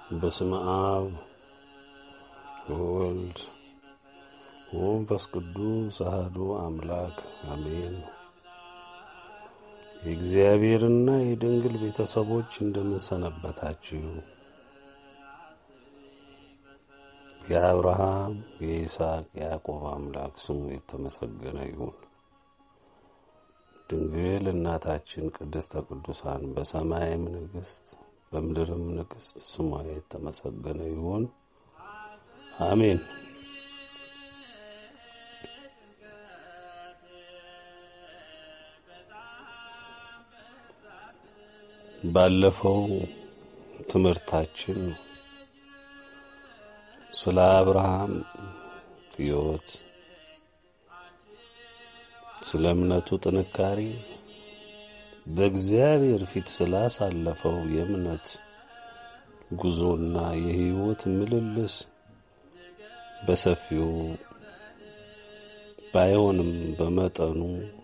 በስመ አብ ወወልድ ወመንፈስ ቅዱስ አሐዱ አምላክ አሜን። የእግዚአብሔርና የድንግል ቤተሰቦች እንደምን ሰነበታችሁ? የአብርሃም የይስሐቅ የያዕቆብ አምላክ ስሙ የተመሰገነ ይሁን። ድንግል እናታችን ቅድስተ ቅዱሳን በሰማይም ንግሥት በምድርም ንግሥት ስሟ የተመሰገነ ይሁን። አሜን። ባለፈው ትምህርታችን ስለ አብርሃም ሕይወት፣ ስለ እምነቱ ጥንካሬ፣ በእግዚአብሔር ፊት ስላሳለፈው የእምነት ጉዞና የሕይወት ምልልስ በሰፊው ባይሆንም በመጠኑ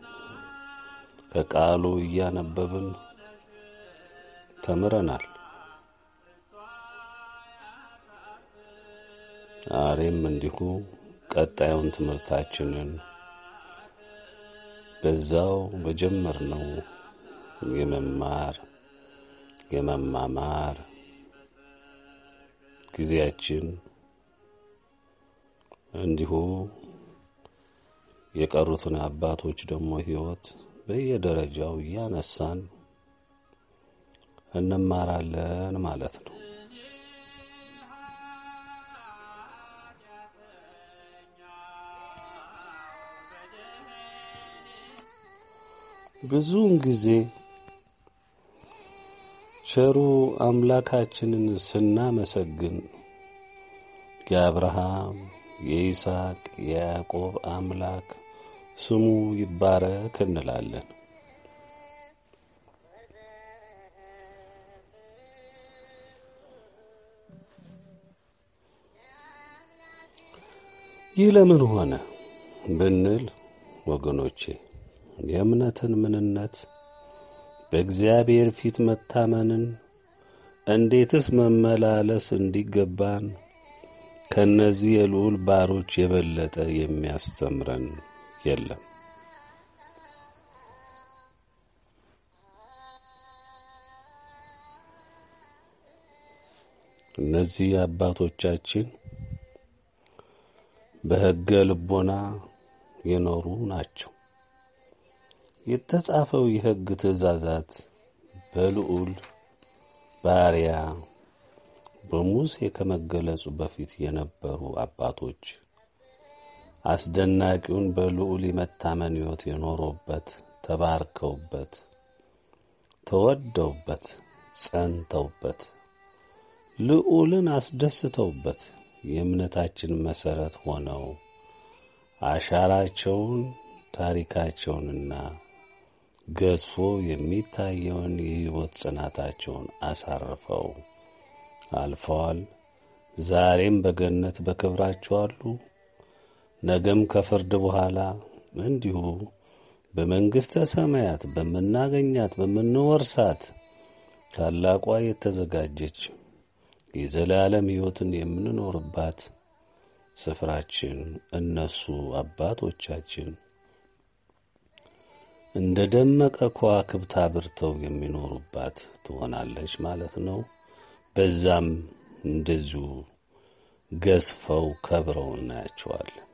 ከቃሉ እያነበብን ተምረናል። ዛሬም እንዲሁ ቀጣዩን ትምህርታችንን በዛው በጀመርነው የመማር የመማማር ጊዜያችን እንዲሁ የቀሩትን አባቶች ደግሞ ሕይወት በየደረጃው እያነሳን እንማራለን ማለት ነው። ብዙውን ጊዜ ቸሩ አምላካችንን ስናመሰግን የአብርሃም የይስሐቅ የያዕቆብ አምላክ ስሙ ይባረክ እንላለን። ይህ ለምን ሆነ ብንል ወገኖቼ የእምነትን ምንነት በእግዚአብሔር ፊት መታመንን እንዴትስ መመላለስ እንዲገባን ከእነዚህ የልዑል ባሮች የበለጠ የሚያስተምረን የለም። እነዚህ አባቶቻችን በሕገ ልቦና የኖሩ ናቸው። የተጻፈው የሕግ ትእዛዛት በልዑል ባሪያ በሙሴ ከመገለጹ በፊት የነበሩ አባቶች አስደናቂውን በልዑል የመታመን ሕይወት የኖሩበት፣ ተባርከውበት፣ ተወደውበት፣ ጸንተውበት፣ ልዑልን አስደስተውበት የእምነታችን መሠረት ሆነው አሻራቸውን ታሪካቸውንና ገዝፎ የሚታየውን የሕይወት ጽናታቸውን አሳርፈው አልፈዋል። ዛሬም በገነት በክብራቸው አሉ። ነገም ከፍርድ በኋላ እንዲሁ በመንግሥተ ሰማያት በምናገኛት በምንወርሳት ታላቋ የተዘጋጀች የዘላለም ሕይወትን የምንኖርባት ስፍራችን እነሱ አባቶቻችን እንደ ደመቀ ከዋክብት አብርተው የሚኖሩባት ትሆናለች ማለት ነው። በዛም እንደዚሁ ገዝፈው ከብረው እናያቸዋለን።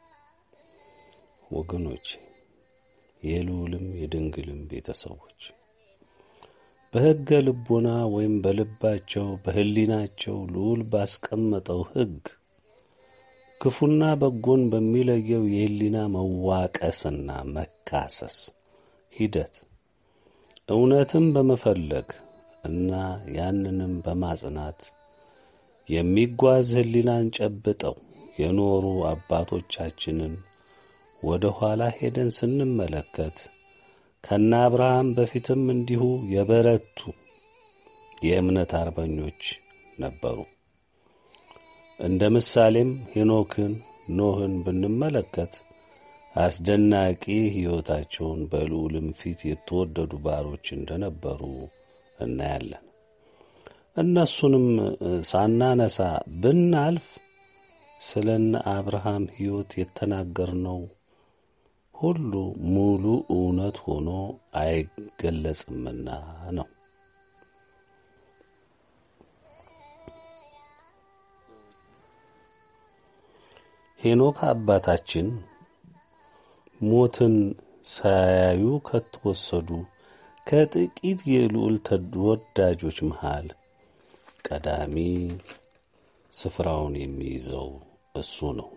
ወገኖች የልዑልም የድንግልም ቤተሰቦች በሕገ ልቦና ወይም በልባቸው በሕሊናቸው ልዑል ባስቀመጠው ሕግ ክፉና በጎን በሚለየው የሕሊና መዋቀስና መካሰስ ሂደት እውነትም በመፈለግ እና ያንንም በማጽናት የሚጓዝ ሕሊናን ጨብጠው የኖሩ አባቶቻችንን ወደ ኋላ ሄደን ስንመለከት ከነ አብርሃም በፊትም እንዲሁ የበረቱ የእምነት አርበኞች ነበሩ። እንደ ምሳሌም ሄኖክን፣ ኖህን ብንመለከት አስደናቂ ሕይወታቸውን በልዑልም ፊት የተወደዱ ባሮች እንደነበሩ እናያለን። እነሱንም ሳናነሳ ብናልፍ ስለነ አብርሃም ሕይወት የተናገርነው ሁሉ ሙሉ እውነት ሆኖ አይገለጽምና ነው። ሄኖክ አባታችን ሞትን ሳያዩ ከተወሰዱ ከጥቂት የልዑል ተወዳጆች መሃል ቀዳሚ ስፍራውን የሚይዘው እሱ ነው።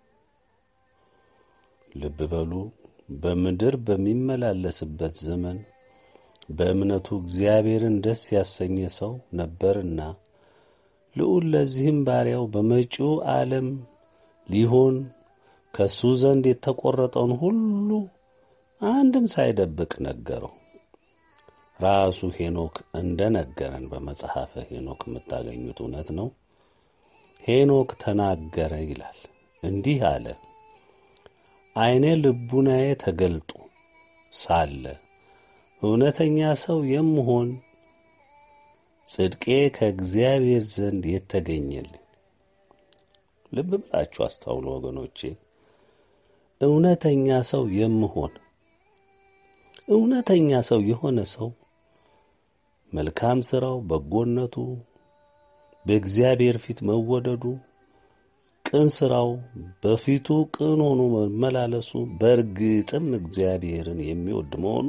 ልብ በሉ። በምድር በሚመላለስበት ዘመን በእምነቱ እግዚአብሔርን ደስ ያሰኘ ሰው ነበርና ልዑል ለዚህም ባሪያው በመጪው ዓለም ሊሆን ከእሱ ዘንድ የተቈረጠውን ሁሉ አንድም ሳይደብቅ ነገረው። ራሱ ሄኖክ እንደ ነገረን በመጽሐፈ ሄኖክ የምታገኙት እውነት ነው። ሄኖክ ተናገረ ይላል። እንዲህ አለ። ዐይኔ ልቡናዬ ተገልጦ ሳለ እውነተኛ ሰው የምሆን ጽድቄ ከእግዚአብሔር ዘንድ የተገኘልኝ። ልብ ብላችሁ አስታውሉ ወገኖቼ። እውነተኛ ሰው የምሆን እውነተኛ ሰው የሆነ ሰው መልካም ሥራው፣ በጎነቱ፣ በእግዚአብሔር ፊት መወደዱ፣ ቅን ሥራው፣ በፊቱ ቅን ሆኖ መመላለሱ፣ በእርግጥም እግዚአብሔርን የሚወድ መሆኑ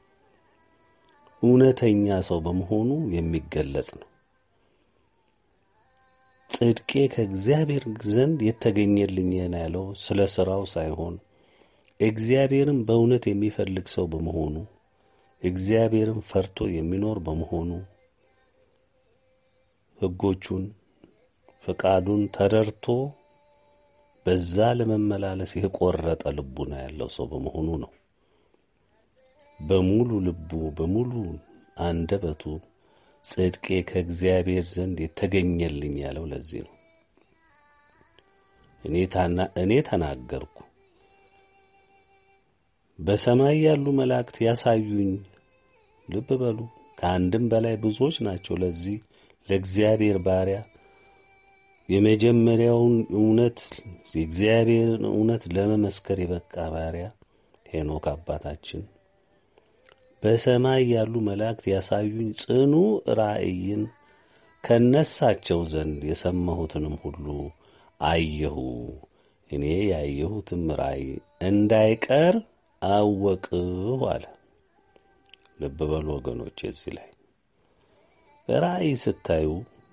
እውነተኛ ሰው በመሆኑ የሚገለጽ ነው። ጽድቄ ከእግዚአብሔር ዘንድ የተገኘልኝ ያለው ስለ ሥራው ሳይሆን እግዚአብሔርን በእውነት የሚፈልግ ሰው በመሆኑ እግዚአብሔርን ፈርቶ የሚኖር በመሆኑ ሕጎቹን ፈቃዱን ተረድቶ በዛ ለመመላለስ የቆረጠ ልቡና ያለው ሰው በመሆኑ ነው። በሙሉ ልቡ በሙሉ አንደበቱ ጽድቄ ከእግዚአብሔር ዘንድ የተገኘልኝ ያለው ለዚህ ነው። እኔ ተናገርኩ፣ በሰማይ ያሉ መላእክት ያሳዩኝ። ልብ በሉ፣ ከአንድም በላይ ብዙዎች ናቸው። ለዚህ ለእግዚአብሔር ባሪያ የመጀመሪያውን እውነት የእግዚአብሔርን እውነት ለመመስከር የበቃ ባሪያ ሄኖክ አባታችን በሰማይ ያሉ መላእክት ያሳዩኝ ጽኑ ራእይን ከነሳቸው ዘንድ የሰማሁትንም ሁሉ አየሁ። እኔ ያየሁትም ራእይ እንዳይቀር አወቅሁ አለ። ልብ በሉ ወገኖች፣ እዚህ ላይ ራእይ ስታዩ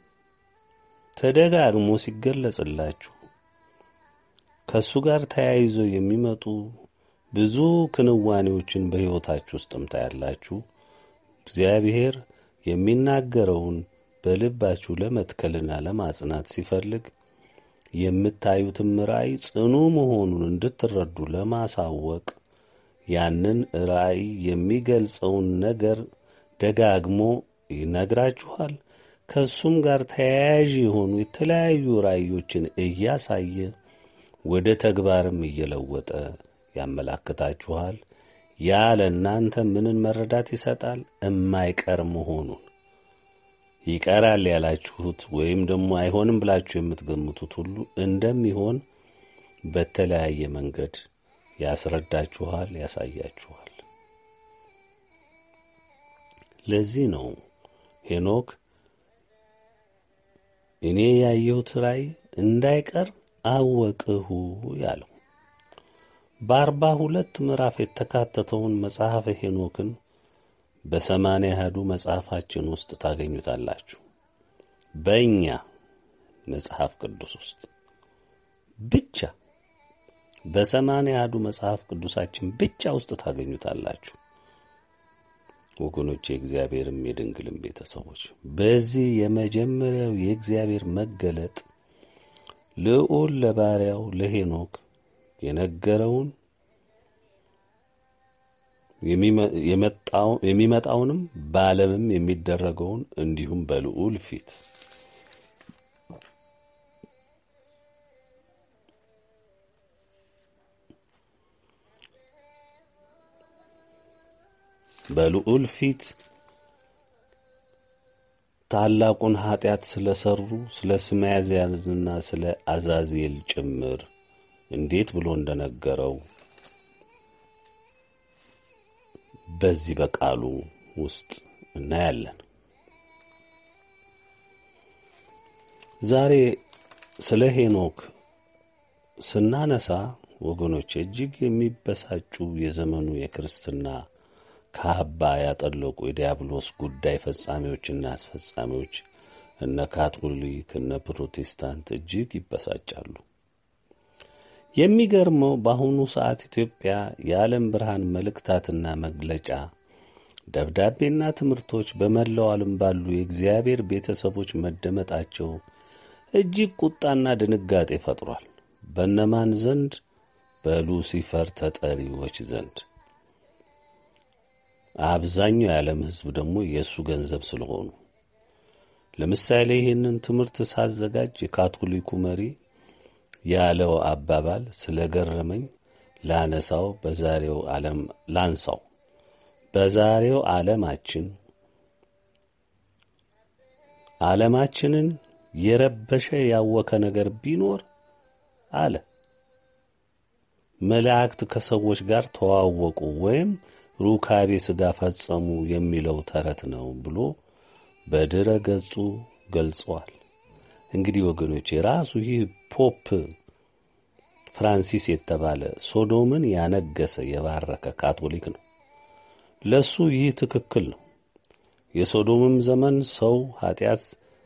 ተደጋግሞ ሲገለጽላችሁ ከእሱ ጋር ተያይዘው የሚመጡ ብዙ ክንዋኔዎችን በሕይወታችሁ ውስጥም ታያላችሁ። እግዚአብሔር የሚናገረውን በልባችሁ ለመትከልና ለማጽናት ሲፈልግ የምታዩትም ራእይ ጽኑ መሆኑን እንድትረዱ ለማሳወቅ ያንን ራእይ የሚገልጸውን ነገር ደጋግሞ ይነግራችኋል። ከእሱም ጋር ተያያዥ የሆኑ የተለያዩ ራእዮችን እያሳየ ወደ ተግባርም እየለወጠ ያመላክታችኋል። ያ ለእናንተ ምንን መረዳት ይሰጣል? እማይቀር መሆኑን ይቀራል ያላችሁት ወይም ደግሞ አይሆንም ብላችሁ የምትገምቱት ሁሉ እንደሚሆን በተለያየ መንገድ ያስረዳችኋል፣ ያሳያችኋል። ለዚህ ነው ሄኖክ እኔ ያየሁት ራእይ እንዳይቀር አወቅሁ ያለው። በአርባ ሁለት ምዕራፍ የተካተተውን መጽሐፈ ሄኖክን በሰማንያ አሐዱ መጽሐፋችን ውስጥ ታገኙታላችሁ። በእኛ መጽሐፍ ቅዱስ ውስጥ ብቻ በሰማንያ አሐዱ መጽሐፍ ቅዱሳችን ብቻ ውስጥ ታገኙታላችሁ። ወገኖች፣ የእግዚአብሔርም የድንግልም ቤተሰቦች በዚህ የመጀመሪያው የእግዚአብሔር መገለጥ ልዑል ለባሪያው ለሄኖክ የነገረውን የሚመጣውንም በዓለምም የሚደረገውን እንዲሁም በልዑል ፊት በልዑል ፊት ታላቁን ኀጢአት ስለ ሠሩ ስለ ስመያዝያዝና ስለ አዛዜል ጭምር እንዴት ብሎ እንደነገረው በዚህ በቃሉ ውስጥ እናያለን። ዛሬ ስለ ሄኖክ ስናነሳ ወገኖች እጅግ የሚበሳጩ የዘመኑ የክርስትና ካባ ያጠለቁ የዲያብሎስ ጉዳይ ፈጻሚዎችና አስፈጻሚዎች እነ ካቶሊክ እነ ፕሮቴስታንት እጅግ ይበሳጫሉ። የሚገርመው በአሁኑ ሰዓት ኢትዮጵያ የዓለም ብርሃን መልእክታትና መግለጫ ደብዳቤና ትምህርቶች በመላው ዓለም ባሉ የእግዚአብሔር ቤተሰቦች መደመጣቸው እጅግ ቁጣና ድንጋጤ ፈጥሯል። በነማን ዘንድ? በሉሲፈር ተጠሪዎች ዘንድ። አብዛኛው የዓለም ሕዝብ ደግሞ የእሱ ገንዘብ ስለሆኑ። ለምሳሌ ይህንን ትምህርት ሳዘጋጅ የካቶሊኩ መሪ ያለው አባባል ስለ ገረመኝ ላነሳው በዛሬው ዓለም ላንሳው። በዛሬው ዓለማችን ዓለማችንን የረበሸ ያወከ ነገር ቢኖር አለ መላእክት ከሰዎች ጋር ተዋወቁ ወይም ሩካቤ ሥጋ ፈጸሙ የሚለው ተረት ነው ብሎ በድረ ገጹ ገልጸዋል። እንግዲህ ወገኖች የራሱ ይህ ፖፕ ፍራንሲስ የተባለ ሶዶምን ያነገሰ የባረከ ካቶሊክ ነው። ለሱ ይህ ትክክል ነው። የሶዶምም ዘመን ሰው ኃጢአት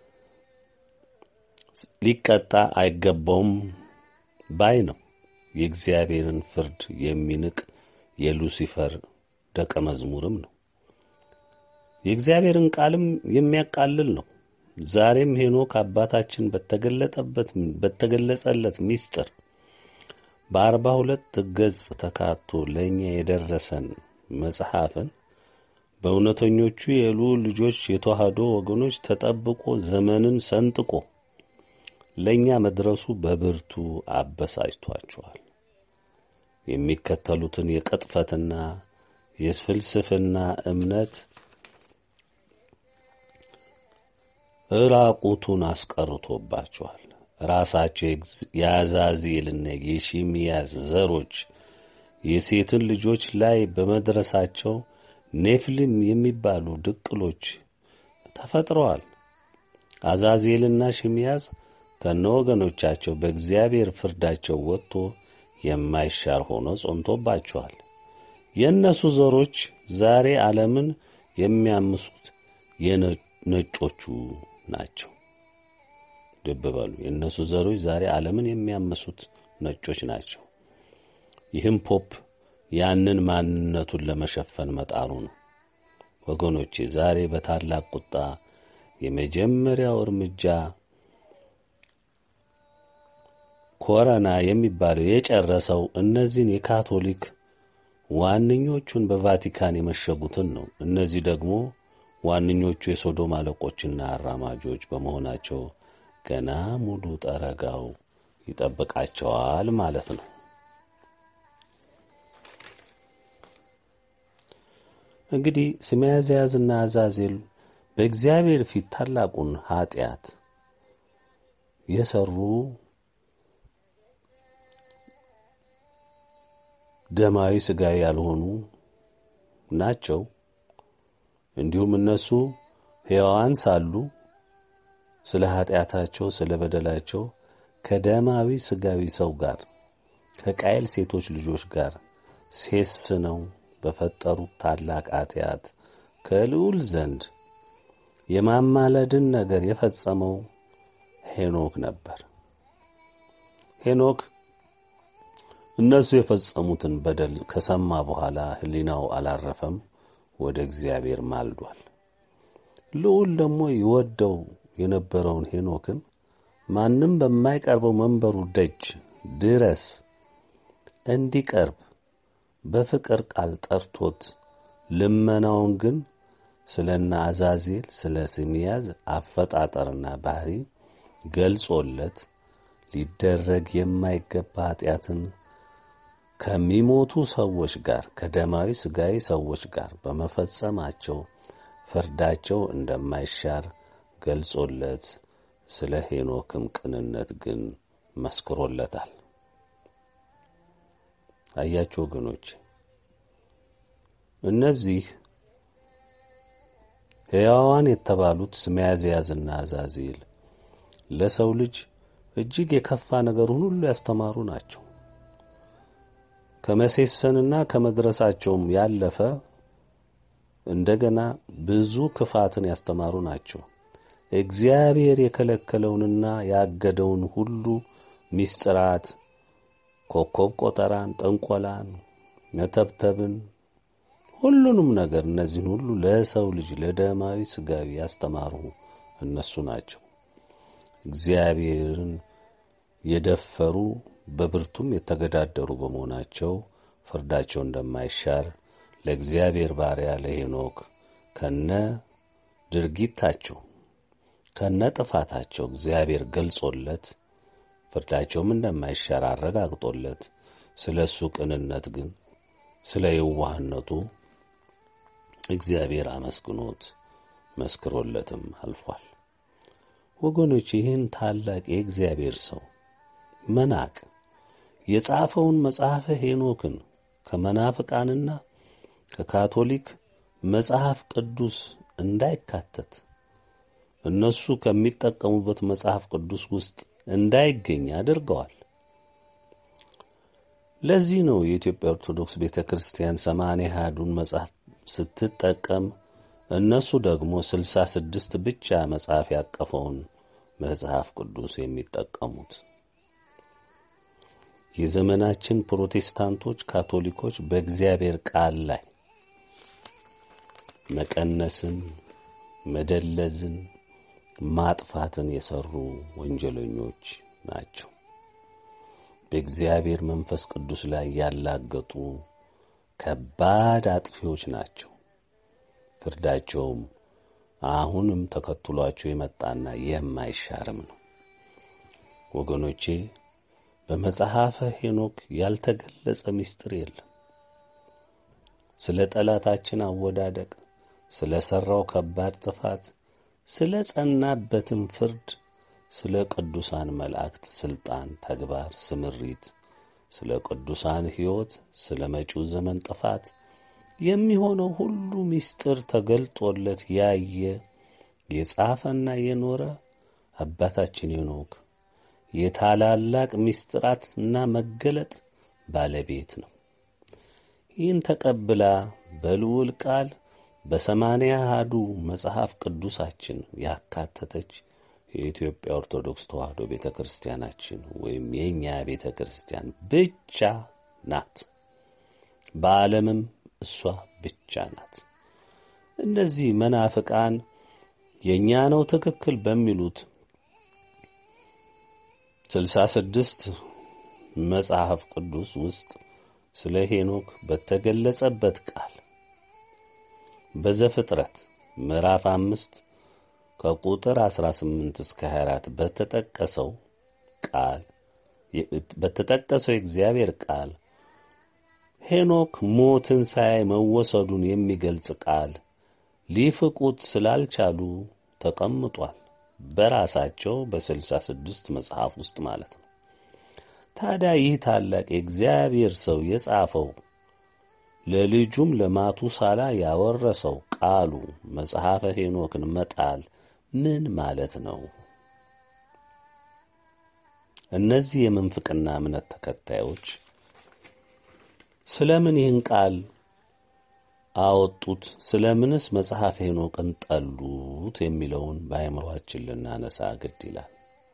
ሊቀጣ አይገባውም ባይ ነው። የእግዚአብሔርን ፍርድ የሚንቅ የሉሲፈር ደቀ መዝሙርም ነው። የእግዚአብሔርን ቃልም የሚያቃልል ነው። ዛሬም ሄኖክ አባታችን በተገለጠበት በተገለጸለት ምስጢር በአርባ ሁለት ገጽ ተካቶ ለእኛ የደረሰን መጽሐፍን በእውነተኞቹ የልዑል ልጆች የተዋህዶ ወገኖች ተጠብቆ ዘመንን ሰንጥቆ ለእኛ መድረሱ በብርቱ አበሳጭቷቸዋል። የሚከተሉትን የቅጥፈትና የፍልስፍና እምነት እራቁቱን አስቀርቶባቸዋል። ራሳቸው የአዛዜልና የሺምያዝ ዘሮች የሴትን ልጆች ላይ በመድረሳቸው ኔፍሊም የሚባሉ ድቅሎች ተፈጥረዋል። አዛዜልና ሽምያዝ ከነ ወገኖቻቸው በእግዚአብሔር ፍርዳቸው ወጥቶ የማይሻር ሆኖ ጸንቶባቸዋል። የእነሱ ዘሮች ዛሬ ዓለምን የሚያምሱት የነጮቹ ናቸው። ልብ በሉ። የእነሱ ዘሮች ዛሬ ዓለምን የሚያምሱት ነጮች ናቸው። ይህም ፖፕ ያንን ማንነቱን ለመሸፈን መጣሩ ነው። ወገኖቼ ዛሬ በታላቅ ቁጣ የመጀመሪያው እርምጃ ኮረና የሚባለው የጨረሰው እነዚህን የካቶሊክ ዋነኞቹን በቫቲካን የመሸጉትን ነው። እነዚህ ደግሞ ዋነኞቹ የሶዶም አለቆችና አራማጆች በመሆናቸው ገና ሙሉ ጠረጋው ይጠብቃቸዋል ማለት ነው። እንግዲህ ስመያዝያዝና አዛዜል በእግዚአብሔር ፊት ታላቁን ኀጢአት የሰሩ ደማዊ ሥጋዊ ያልሆኑ ናቸው። እንዲሁም እነሱ ሕያዋን ሳሉ ስለ ኀጢአታቸው ስለ በደላቸው ከደማዊ ሥጋዊ ሰው ጋር ከቃየል ሴቶች ልጆች ጋር ሴስነው በፈጠሩት ታላቅ ኀጢአት ከልዑል ዘንድ የማማለድን ነገር የፈጸመው ሄኖክ ነበር። ሄኖክ እነሱ የፈጸሙትን በደል ከሰማ በኋላ ሕሊናው አላረፈም፣ ወደ እግዚአብሔር ማልዷል። ልዑል ደግሞ ይወደው የነበረውን ሄኖክን ማንም በማይቀርበው መንበሩ ደጅ ድረስ እንዲቀርብ በፍቅር ቃል ጠርቶት ልመናውን ግን ስለ እነ አዛዜል ስለ ስምያዝ አፈጣጠርና ባህሪ ገልጾለት ሊደረግ የማይገባ ኀጢአትን ከሚሞቱ ሰዎች ጋር ከደማዊ ሥጋዊ ሰዎች ጋር በመፈጸማቸው ፍርዳቸው እንደማይሻር ገልጾለት ስለ ሄኖክም ቅንነት ግን መስክሮለታል። አያችሁ ወገኖች፣ እነዚህ ሕያዋን የተባሉት ስመያዝያዝና አዛዚል ለሰው ልጅ እጅግ የከፋ ነገሩን ሁሉ ያስተማሩ ናቸው። ከመሴሰንና ከመድረሳቸውም ያለፈ እንደገና ብዙ ክፋትን ያስተማሩ ናቸው። እግዚአብሔር የከለከለውንና ያገደውን ሁሉ ሚስጥራት፣ ኮከብ ቆጠራን፣ ጠንቆላን፣ መተብተብን፣ ሁሉንም ነገር እነዚህን ሁሉ ለሰው ልጅ ለደማዊ ስጋዊ ያስተማሩ እነሱ ናቸው። እግዚአብሔርን የደፈሩ በብርቱም የተገዳደሩ በመሆናቸው ፍርዳቸው እንደማይሻር ለእግዚአብሔር ባሪያ ለሄኖክ ከነ ድርጊታቸው ከነ ጥፋታቸው እግዚአብሔር ገልጾለት ፍርዳቸውም እንደማይሻር አረጋግጦለት ስለ እሱ ቅንነት ግን ስለ የዋህነቱ እግዚአብሔር አመስግኖት መስክሮለትም አልፏል። ወገኖች ይህን ታላቅ የእግዚአብሔር ሰው መናቅ የጻፈውን መጽሐፈ ሄኖክን ከመናፍቃንና ከካቶሊክ መጽሐፍ ቅዱስ እንዳይካተት እነሱ ከሚጠቀሙበት መጽሐፍ ቅዱስ ውስጥ እንዳይገኝ አድርገዋል። ለዚህ ነው የኢትዮጵያ ኦርቶዶክስ ቤተ ክርስቲያን ሰማንያ አሐዱን መጽሐፍ ስትጠቀም እነሱ ደግሞ ስልሳ ስድስት ብቻ መጽሐፍ ያቀፈውን መጽሐፍ ቅዱስ የሚጠቀሙት። የዘመናችን ፕሮቴስታንቶች፣ ካቶሊኮች በእግዚአብሔር ቃል ላይ መቀነስን፣ መደለዝን፣ ማጥፋትን የሰሩ ወንጀለኞች ናቸው። በእግዚአብሔር መንፈስ ቅዱስ ላይ ያላገጡ ከባድ አጥፊዎች ናቸው። ፍርዳቸውም አሁንም ተከትሏቸው የመጣና የማይሻርም ነው። ወገኖቼ በመጽሐፈ ሄኖክ ያልተገለጸ ምስጢር የለም። ስለ ጠላታችን አወዳደቅ፣ ስለ ሠራው ከባድ ጥፋት፣ ስለ ጸናበትም ፍርድ፣ ስለ ቅዱሳን መላእክት ሥልጣን፣ ተግባር፣ ስምሪት፣ ስለ ቅዱሳን ሕይወት፣ ስለ መጪው ዘመን ጥፋት የሚሆነው ሁሉ ምስጢር ተገልጦለት ያየ የጻፈና የኖረ አባታችን ሄኖክ የታላላቅ ምስጢራትና መገለጥ ባለቤት ነው። ይህን ተቀብላ በልዑል ቃል በሰማንያ አሐዱ መጽሐፍ ቅዱሳችን ያካተተች የኢትዮጵያ ኦርቶዶክስ ተዋሕዶ ቤተ ክርስቲያናችን ወይም የእኛ ቤተ ክርስቲያን ብቻ ናት። በዓለምም እሷ ብቻ ናት። እነዚህ መናፍቃን የእኛ ነው ትክክል በሚሉት ስልሳ ስድስት መጽሐፍ ቅዱስ ውስጥ ስለ ሄኖክ በተገለጸበት ቃል በዘፍጥረት ምዕራፍ አምስት ከቁጥር 18 እስከ 24 በተጠቀሰው ቃል በተጠቀሰው የእግዚአብሔር ቃል ሄኖክ ሞትን ሳያይ መወሰዱን የሚገልጽ ቃል ሊፍቁት ስላልቻሉ ተቀምጧል። በራሳቸው በስልሳ ስድስት መጽሐፍ ውስጥ ማለት ነው። ታዲያ ይህ ታላቅ የእግዚአብሔር ሰው የጻፈው ለልጁም ለማቱሳላ ያወረሰው ቃሉ መጽሐፈ ሄኖክን መጣል ምን ማለት ነው? እነዚህ የምንፍቅና እምነት ተከታዮች ስለምን ይህን ቃል አወጡት? ስለምንስ መጽሐፈ ሄኖቅን ጠሉት? የሚለውን በአእምሯችን ልናነሳ ግድ ይላል።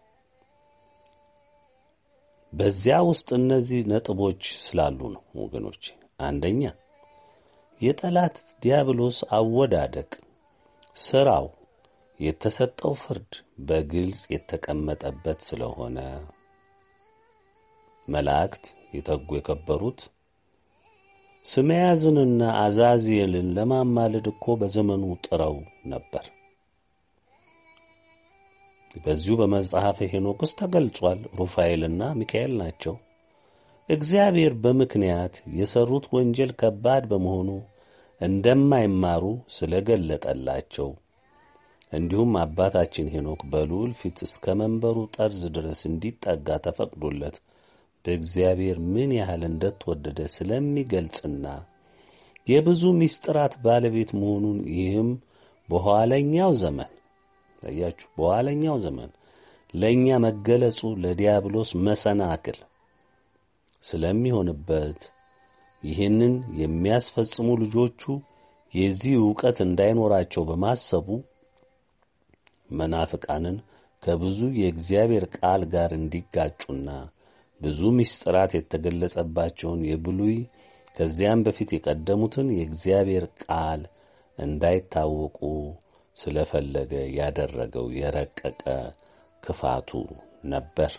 በዚያ ውስጥ እነዚህ ነጥቦች ስላሉ ነው ወገኖች። አንደኛ የጠላት ዲያብሎስ አወዳደቅ ስራው የተሰጠው ፍርድ በግልጽ የተቀመጠበት ስለሆነ መላእክት የተጉ የከበሩት ስመያዝንና አዛዚኤልን ለማማለድ እኮ በዘመኑ ጥረው ነበር። በዚሁ በመጽሐፈ ሄኖክ ውስጥ ተገልጿል። ሩፋኤልና ሚካኤል ናቸው። እግዚአብሔር በምክንያት የሰሩት ወንጀል ከባድ በመሆኑ እንደማይማሩ ስለገለጠላቸው እንዲሁም አባታችን ሄኖክ በልዑል ፊት እስከ መንበሩ ጠርዝ ድረስ እንዲጠጋ ተፈቅዶለት በእግዚአብሔር ምን ያህል እንደተወደደ ስለሚገልጽና የብዙ ምስጢራት ባለቤት መሆኑን ይህም በኋለኛው ዘመን ለያችሁ በኋለኛው ዘመን ለእኛ መገለጹ ለዲያብሎስ መሰናክል ስለሚሆንበት ይህንን የሚያስፈጽሙ ልጆቹ የዚህ ዕውቀት እንዳይኖራቸው በማሰቡ መናፍቃንን ከብዙ የእግዚአብሔር ቃል ጋር እንዲጋጩና ብዙ ምስጢራት የተገለጸባቸውን የብሉይ ከዚያም በፊት የቀደሙትን የእግዚአብሔር ቃል እንዳይታወቁ ስለፈለገ ያደረገው የረቀቀ ክፋቱ ነበር።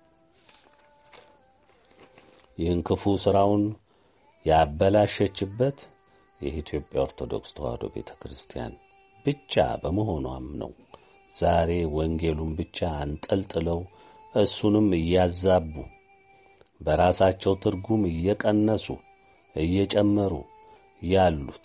ይህን ክፉ ሥራውን ያበላሸችበት የኢትዮጵያ ኦርቶዶክስ ተዋሕዶ ቤተ ክርስቲያን ብቻ በመሆኗም ነው። ዛሬ ወንጌሉን ብቻ አንጠልጥለው እሱንም እያዛቡ በራሳቸው ትርጉም እየቀነሱ እየጨመሩ ያሉት።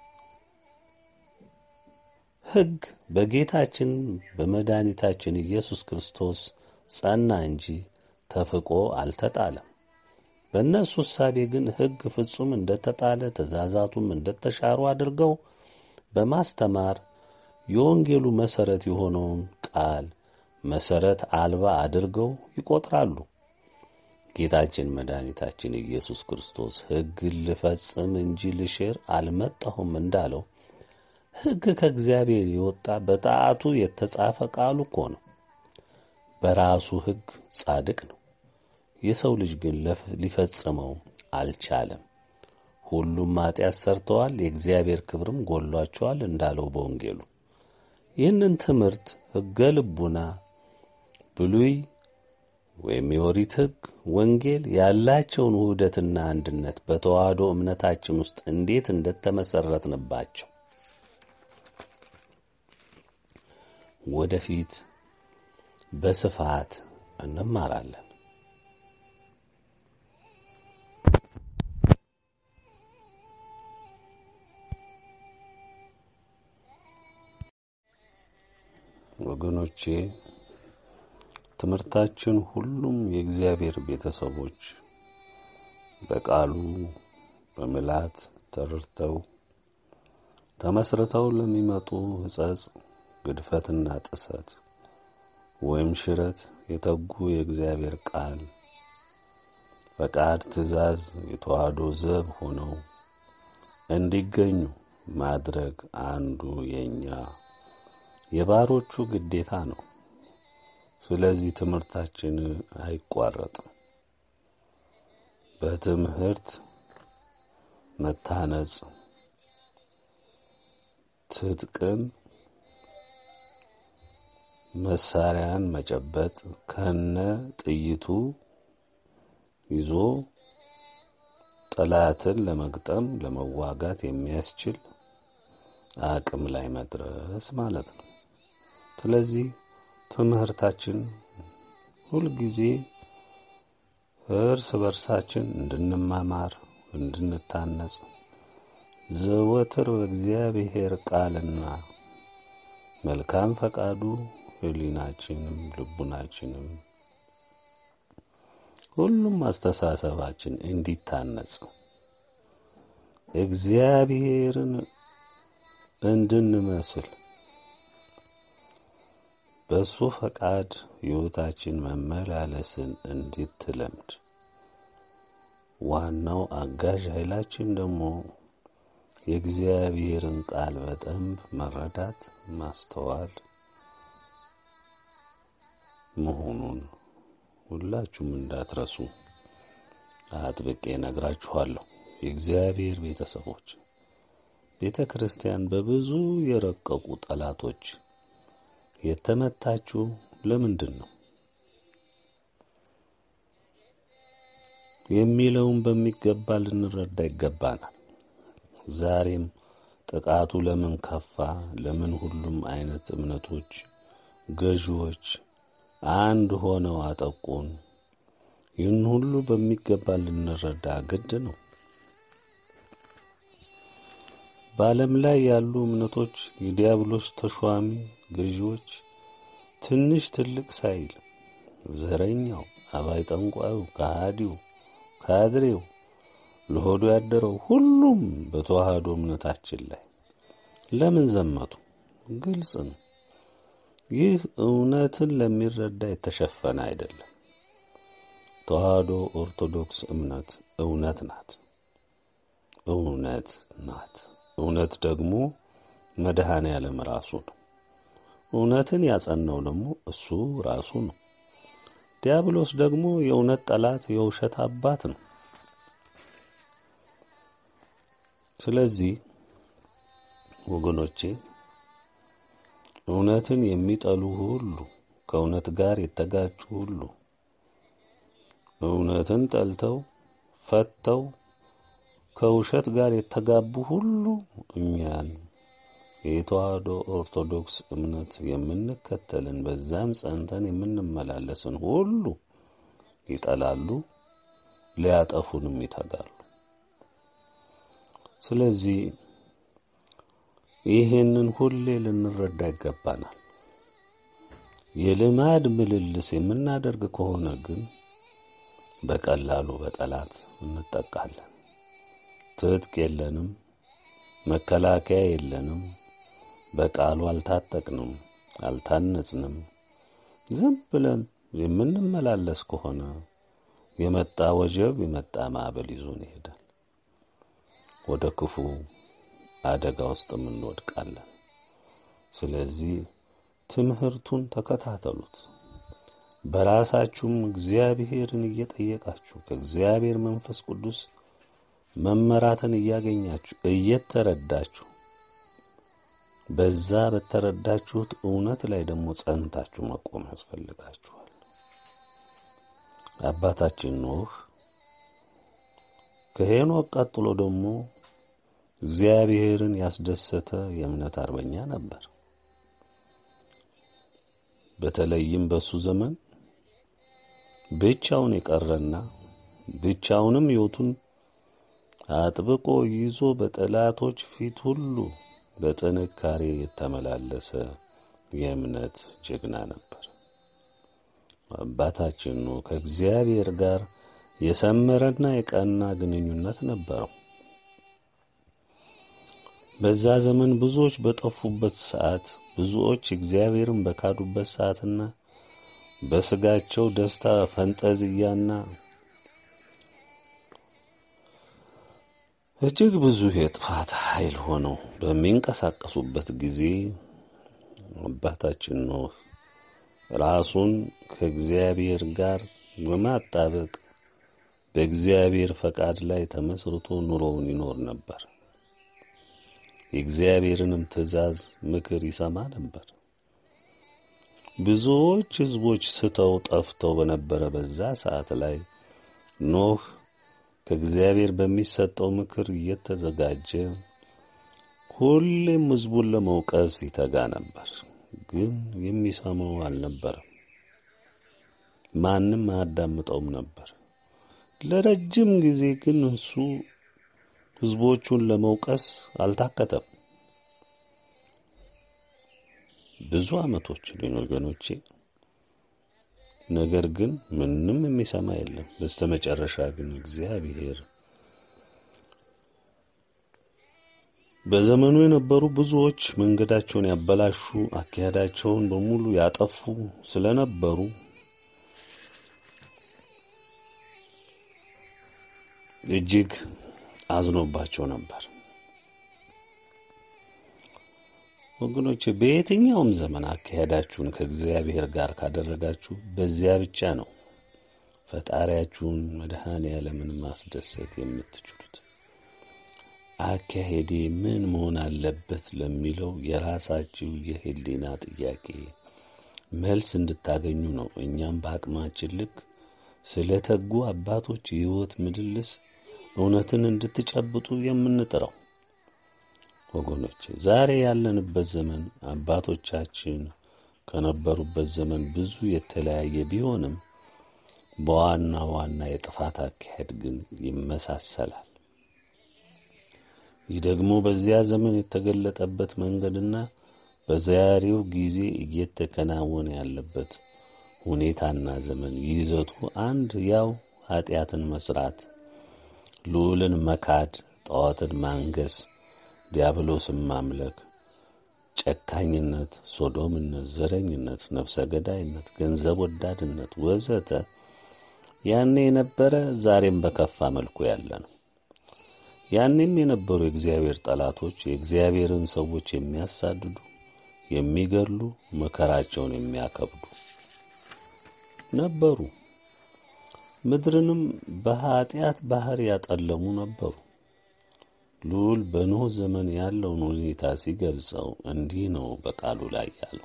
ሕግ በጌታችን በመድኃኒታችን ኢየሱስ ክርስቶስ ጸና እንጂ ተፍቆ አልተጣለም። በእነሱ እሳቤ ግን ሕግ ፍጹም እንደተጣለ ትእዛዛቱም እንደተሻሩ አድርገው በማስተማር የወንጌሉ መሠረት የሆነውን ቃል መሠረት አልባ አድርገው ይቆጥራሉ። ጌታችን መድኃኒታችን ኢየሱስ ክርስቶስ ሕግን ልፈጽም እንጂ ልሽር አልመጣሁም እንዳለው ሕግ ከእግዚአብሔር የወጣ በጣቱ የተጻፈ ቃሉ እኮ ነው። በራሱ ሕግ ጻድቅ ነው። የሰው ልጅ ግን ሊፈጽመው አልቻለም። ሁሉም ኃጢአት ሰርተዋል፣ የእግዚአብሔር ክብርም ጎሏቸዋል እንዳለው በወንጌሉ ይህንን ትምህርት ሕገ ልቡና ብሉይ ወይም የኦሪት ሕግ ወንጌል ያላቸውን ውህደትና አንድነት በተዋህዶ እምነታችን ውስጥ እንዴት እንደተመሠረትንባቸው ወደፊት በስፋት እንማራለን። ወገኖቼ ትምህርታችን ሁሉም የእግዚአብሔር ቤተሰቦች በቃሉ በምላት ተረድተው ተመስርተው ለሚመጡ ሕጸጽ፣ ግድፈትና ጥሰት ወይም ሽረት የተጉ የእግዚአብሔር ቃል ፈቃድ፣ ትእዛዝ የተዋህዶ ዘብ ሆነው እንዲገኙ ማድረግ አንዱ የእኛ የባሮቹ ግዴታ ነው። ስለዚህ ትምህርታችን አይቋረጥም። በትምህርት መታነጽ፣ ትጥቅን መሳሪያን መጨበጥ ከነ ጥይቱ ይዞ ጠላትን ለመግጠም ለመዋጋት የሚያስችል አቅም ላይ መድረስ ማለት ነው። ስለዚህ ትምህርታችን ሁልጊዜ እርስ በርሳችን እንድንማማር፣ እንድንታነጽ ዘወትር በእግዚአብሔር ቃልና መልካም ፈቃዱ ሕሊናችንም ልቡናችንም ሁሉም አስተሳሰባችን እንዲታነጽ እግዚአብሔርን እንድንመስል በእሱ ፈቃድ ሕይወታችን መመላለስን እንድትለምድ ዋናው አጋዥ ኃይላችን ደግሞ የእግዚአብሔርን ቃል በደንብ መረዳት ማስተዋል መሆኑን ሁላችሁም እንዳትረሱ አጥብቄ ነግራችኋለሁ። የእግዚአብሔር ቤተሰቦች ቤተ ክርስቲያን በብዙ የረቀቁ ጠላቶች የተመታችው ለምንድን ነው የሚለውን በሚገባ ልንረዳ ይገባናል። ዛሬም ጥቃቱ ለምን ከፋ? ለምን ሁሉም አይነት እምነቶች ገዢዎች አንድ ሆነው አጠቁን? ይህን ሁሉ በሚገባ ልንረዳ ግድ ነው። በዓለም ላይ ያሉ እምነቶች የዲያብሎስ ተሿሚ ገዢዎች ትንሽ ትልቅ ሳይል ዘረኛው፣ አባይ ጠንቋዩ፣ ከሃዲው፣ ካድሬው፣ ለሆዱ ያደረው ሁሉም በተዋህዶ እምነታችን ላይ ለምን ዘመቱ? ግልጽ ነው። ይህ እውነትን ለሚረዳ የተሸፈነ አይደለም። ተዋህዶ ኦርቶዶክስ እምነት እውነት ናት። እውነት ናት። እውነት ደግሞ መድኃኔ ዓለም ራሱ ነው። እውነትን ያጸናው ደግሞ እሱ ራሱ ነው። ዲያብሎስ ደግሞ የእውነት ጠላት፣ የውሸት አባት ነው። ስለዚህ ወገኖቼ እውነትን የሚጠሉ ሁሉ ከእውነት ጋር የተጋጩ ሁሉ እውነትን ጠልተው ፈተው ከውሸት ጋር የተጋቡ ሁሉ እኛን የተዋህዶ ኦርቶዶክስ እምነት የምንከተልን በዛም ጸንተን የምንመላለስን ሁሉ ይጠላሉ፣ ሊያጠፉንም ይተጋሉ። ስለዚህ ይህንን ሁሌ ልንረዳ ይገባናል። የልማድ ምልልስ የምናደርግ ከሆነ ግን በቀላሉ በጠላት እንጠቃለን። ትጥቅ የለንም፣ መከላከያ የለንም፣ በቃሉ አልታጠቅንም፣ አልታነጽንም። ዝም ብለን የምንመላለስ ከሆነ የመጣ ወጀብ የመጣ ማዕበል ይዞን ይሄዳል። ወደ ክፉ አደጋ ውስጥም እንወድቃለን። ስለዚህ ትምህርቱን ተከታተሉት። በራሳችሁም እግዚአብሔርን እየጠየቃችሁ ከእግዚአብሔር መንፈስ ቅዱስ መመራትን እያገኛችሁ እየተረዳችሁ በዛ በተረዳችሁት እውነት ላይ ደግሞ ጸንታችሁ መቆም ያስፈልጋችኋል። አባታችን ኖህ ከሄኖክ ቀጥሎ ደግሞ እግዚአብሔርን ያስደሰተ የእምነት አርበኛ ነበር። በተለይም በሱ ዘመን ብቻውን የቀረና ብቻውንም ሕይወቱን አጥብቆ ይዞ በጠላቶች ፊት ሁሉ በጥንካሬ የተመላለሰ የእምነት ጀግና ነበር። አባታችን ኖህ ከእግዚአብሔር ጋር የሰመረና የቀና ግንኙነት ነበረው። በዛ ዘመን ብዙዎች በጠፉበት ሰዓት፣ ብዙዎች እግዚአብሔርን በካዱበት ሰዓትና በስጋቸው ደስታ ፈንጠዝያና እጅግ ብዙ የጥፋት ኃይል ሆነው በሚንቀሳቀሱበት ጊዜ አባታችን ኖህ ራሱን ከእግዚአብሔር ጋር በማጣበቅ በእግዚአብሔር ፈቃድ ላይ ተመስርቶ ኑሮውን ይኖር ነበር። የእግዚአብሔርንም ትእዛዝ፣ ምክር ይሰማ ነበር። ብዙዎች ሕዝቦች ስተው ጠፍተው በነበረ በዛ ሰዓት ላይ ኖህ ከእግዚአብሔር በሚሰጠው ምክር እየተዘጋጀ ሁሌም ሕዝቡን ለመውቀስ ይተጋ ነበር። ግን የሚሰማው አልነበረም። ማንም አያዳምጠውም ነበር። ለረጅም ጊዜ ግን እሱ ሕዝቦቹን ለመውቀስ አልታከተም። ብዙ ዓመቶችን ወገኖቼ፣ ነገር ግን ምንም የሚሰማ የለም። በስተ መጨረሻ ግን እግዚአብሔር በዘመኑ የነበሩ ብዙዎች መንገዳቸውን ያበላሹ፣ አካሄዳቸውን በሙሉ ያጠፉ ስለነበሩ እጅግ አዝኖባቸው ነበር። ወገኖች በየትኛውም ዘመን አካሄዳችሁን ከእግዚአብሔር ጋር ካደረጋችሁ በዚያ ብቻ ነው ፈጣሪያችሁን መድኃኔ ዓለምን ማስደሰት የምትችሉት። አካሄዴ ምን መሆን አለበት ለሚለው የራሳችሁ የሕሊና ጥያቄ መልስ እንድታገኙ ነው። እኛም በአቅማችን ልክ ስለ ተጉ አባቶች የሕይወት ምልልስ እውነትን እንድትጨብጡ የምንጥረው ወገኖች፣ ዛሬ ያለንበት ዘመን አባቶቻችን ከነበሩበት ዘመን ብዙ የተለያየ ቢሆንም በዋና ዋና የጥፋት አካሄድ ግን ይመሳሰላል። ይህ ደግሞ በዚያ ዘመን የተገለጠበት መንገድና በዛሬው ጊዜ እየተከናወነ ያለበት ሁኔታና ዘመን ይዘቱ አንድ ያው ኀጢአትን መስራት፣ ልዑልን መካድ፣ ጣዖትን ማንገስ፣ ዲያብሎስን ማምለክ፣ ጨካኝነት፣ ሶዶምነት፣ ዘረኝነት፣ ነፍሰ ገዳይነት፣ ገንዘብ ወዳድነት ወዘተ ያኔ የነበረ ዛሬም በከፋ መልኩ ያለ ነው። ያኔም የነበሩ የእግዚአብሔር ጠላቶች የእግዚአብሔርን ሰዎች የሚያሳድዱ፣ የሚገድሉ፣ መከራቸውን የሚያከብዱ ነበሩ። ምድርንም በኀጢአት ባሕር ያጠለሙ ነበሩ። ልዑል በኖኅ ዘመን ያለውን ሁኔታ ሲገልጸው እንዲህ ነው በቃሉ ላይ ያለው።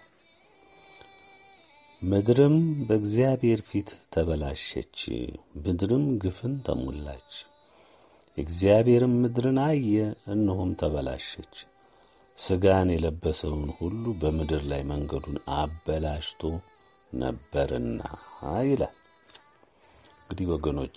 ምድርም በእግዚአብሔር ፊት ተበላሸች፣ ምድርም ግፍን ተሞላች። እግዚአብሔርም ምድርን አየ፣ እነሆም ተበላሸች፣ ሥጋን የለበሰውን ሁሉ በምድር ላይ መንገዱን አበላሽቶ ነበርና ይላል። እንግዲህ ወገኖቼ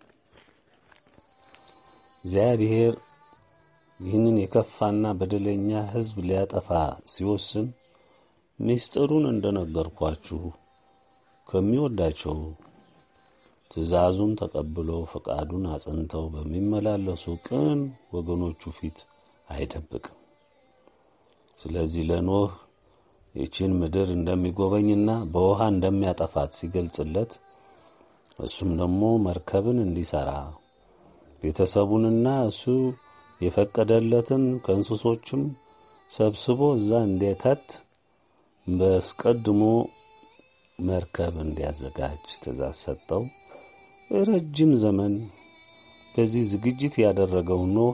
እግዚአብሔር ይህንን የከፋና በደለኛ ሕዝብ ሊያጠፋ ሲወስን ምስጢሩን እንደነገርኳችሁ ከሚወዳቸው ትእዛዙን ተቀብለው ፈቃዱን አጽንተው በሚመላለሱ ቅን ወገኖቹ ፊት አይደብቅም። ስለዚህ ለኖህ ይችን ምድር እንደሚጎበኝና በውሃ እንደሚያጠፋት ሲገልጽለት እሱም ደግሞ መርከብን እንዲሠራ ቤተሰቡንና እሱ የፈቀደለትን ከእንስሶችም ሰብስቦ እዛ እንዲከት በአስቀድሞ መርከብ እንዲያዘጋጅ ትእዛዝ ሰጠው። ረጅም ዘመን በዚህ ዝግጅት ያደረገው ኖህ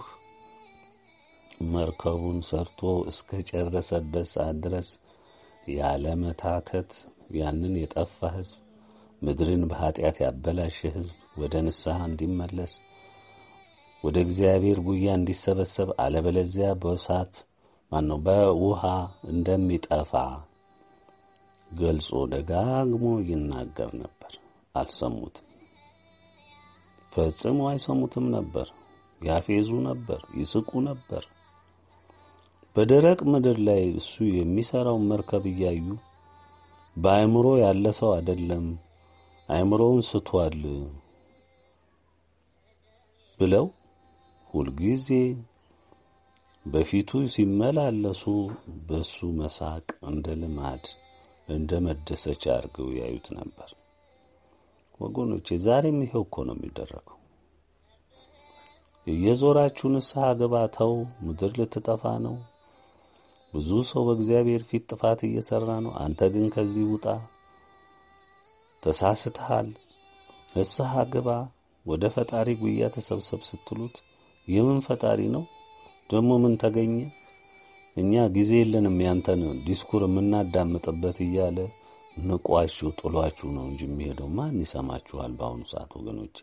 መርከቡን ሰርቶ እስከ ጨረሰበት ሰዓት ድረስ ያለ መታከት ያንን የጠፋ ሕዝብ ምድርን በኀጢአት ያበላሸ ሕዝብ ወደ ንስሐ እንዲመለስ ወደ እግዚአብሔር ጉያ እንዲሰበሰብ አለበለዚያ በእሳት ማነው በውሃ እንደሚጠፋ ገልጾ ደጋግሞ ይናገር ነበር። አልሰሙትም። ፈጽሞ አይሰሙትም ነበር። ያፌዙ ነበር፣ ይስቁ ነበር። በደረቅ ምድር ላይ እሱ የሚሠራውን መርከብ እያዩ በአእምሮ ያለ ሰው አይደለም፣ አእምሮውን ስቷል ብለው ሁልጊዜ በፊቱ ሲመላለሱ በሱ መሳቅ እንደ ልማድ እንደ መደሰቻ አድርገው ያዩት ነበር። ወገኖቼ ዛሬም ይሄው እኮ ነው የሚደረገው። እየዞራችሁ ንስሐ ግባ፣ ተው፣ ምድር ልትጠፋ ነው። ብዙ ሰው በእግዚአብሔር ፊት ጥፋት እየሠራ ነው። አንተ ግን ከዚህ ውጣ፣ ተሳስተሃል፣ ንስሐ ግባ፣ ወደ ፈጣሪ ጉያ ተሰብሰብ ስትሉት የምን ፈጣሪ ነው ደግሞ ምን ተገኘ? እኛ ጊዜ የለንም ያንተን ዲስኩር የምናዳምጥበት እያለ ንቋችሁ ጥሏችሁ ነው እንጂ የሚሄደው ማን ይሰማችኋል? በአሁኑ ሰዓት ወገኖቼ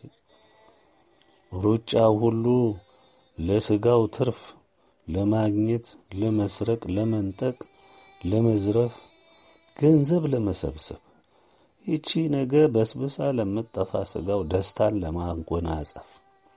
ሩጫው ሁሉ ለስጋው ትርፍ ለማግኘት፣ ለመስረቅ፣ ለመንጠቅ፣ ለመዝረፍ፣ ገንዘብ ለመሰብሰብ ይቺ ነገ በስብሳ ለምትጠፋ ስጋው ደስታን ለማጎናጸፍ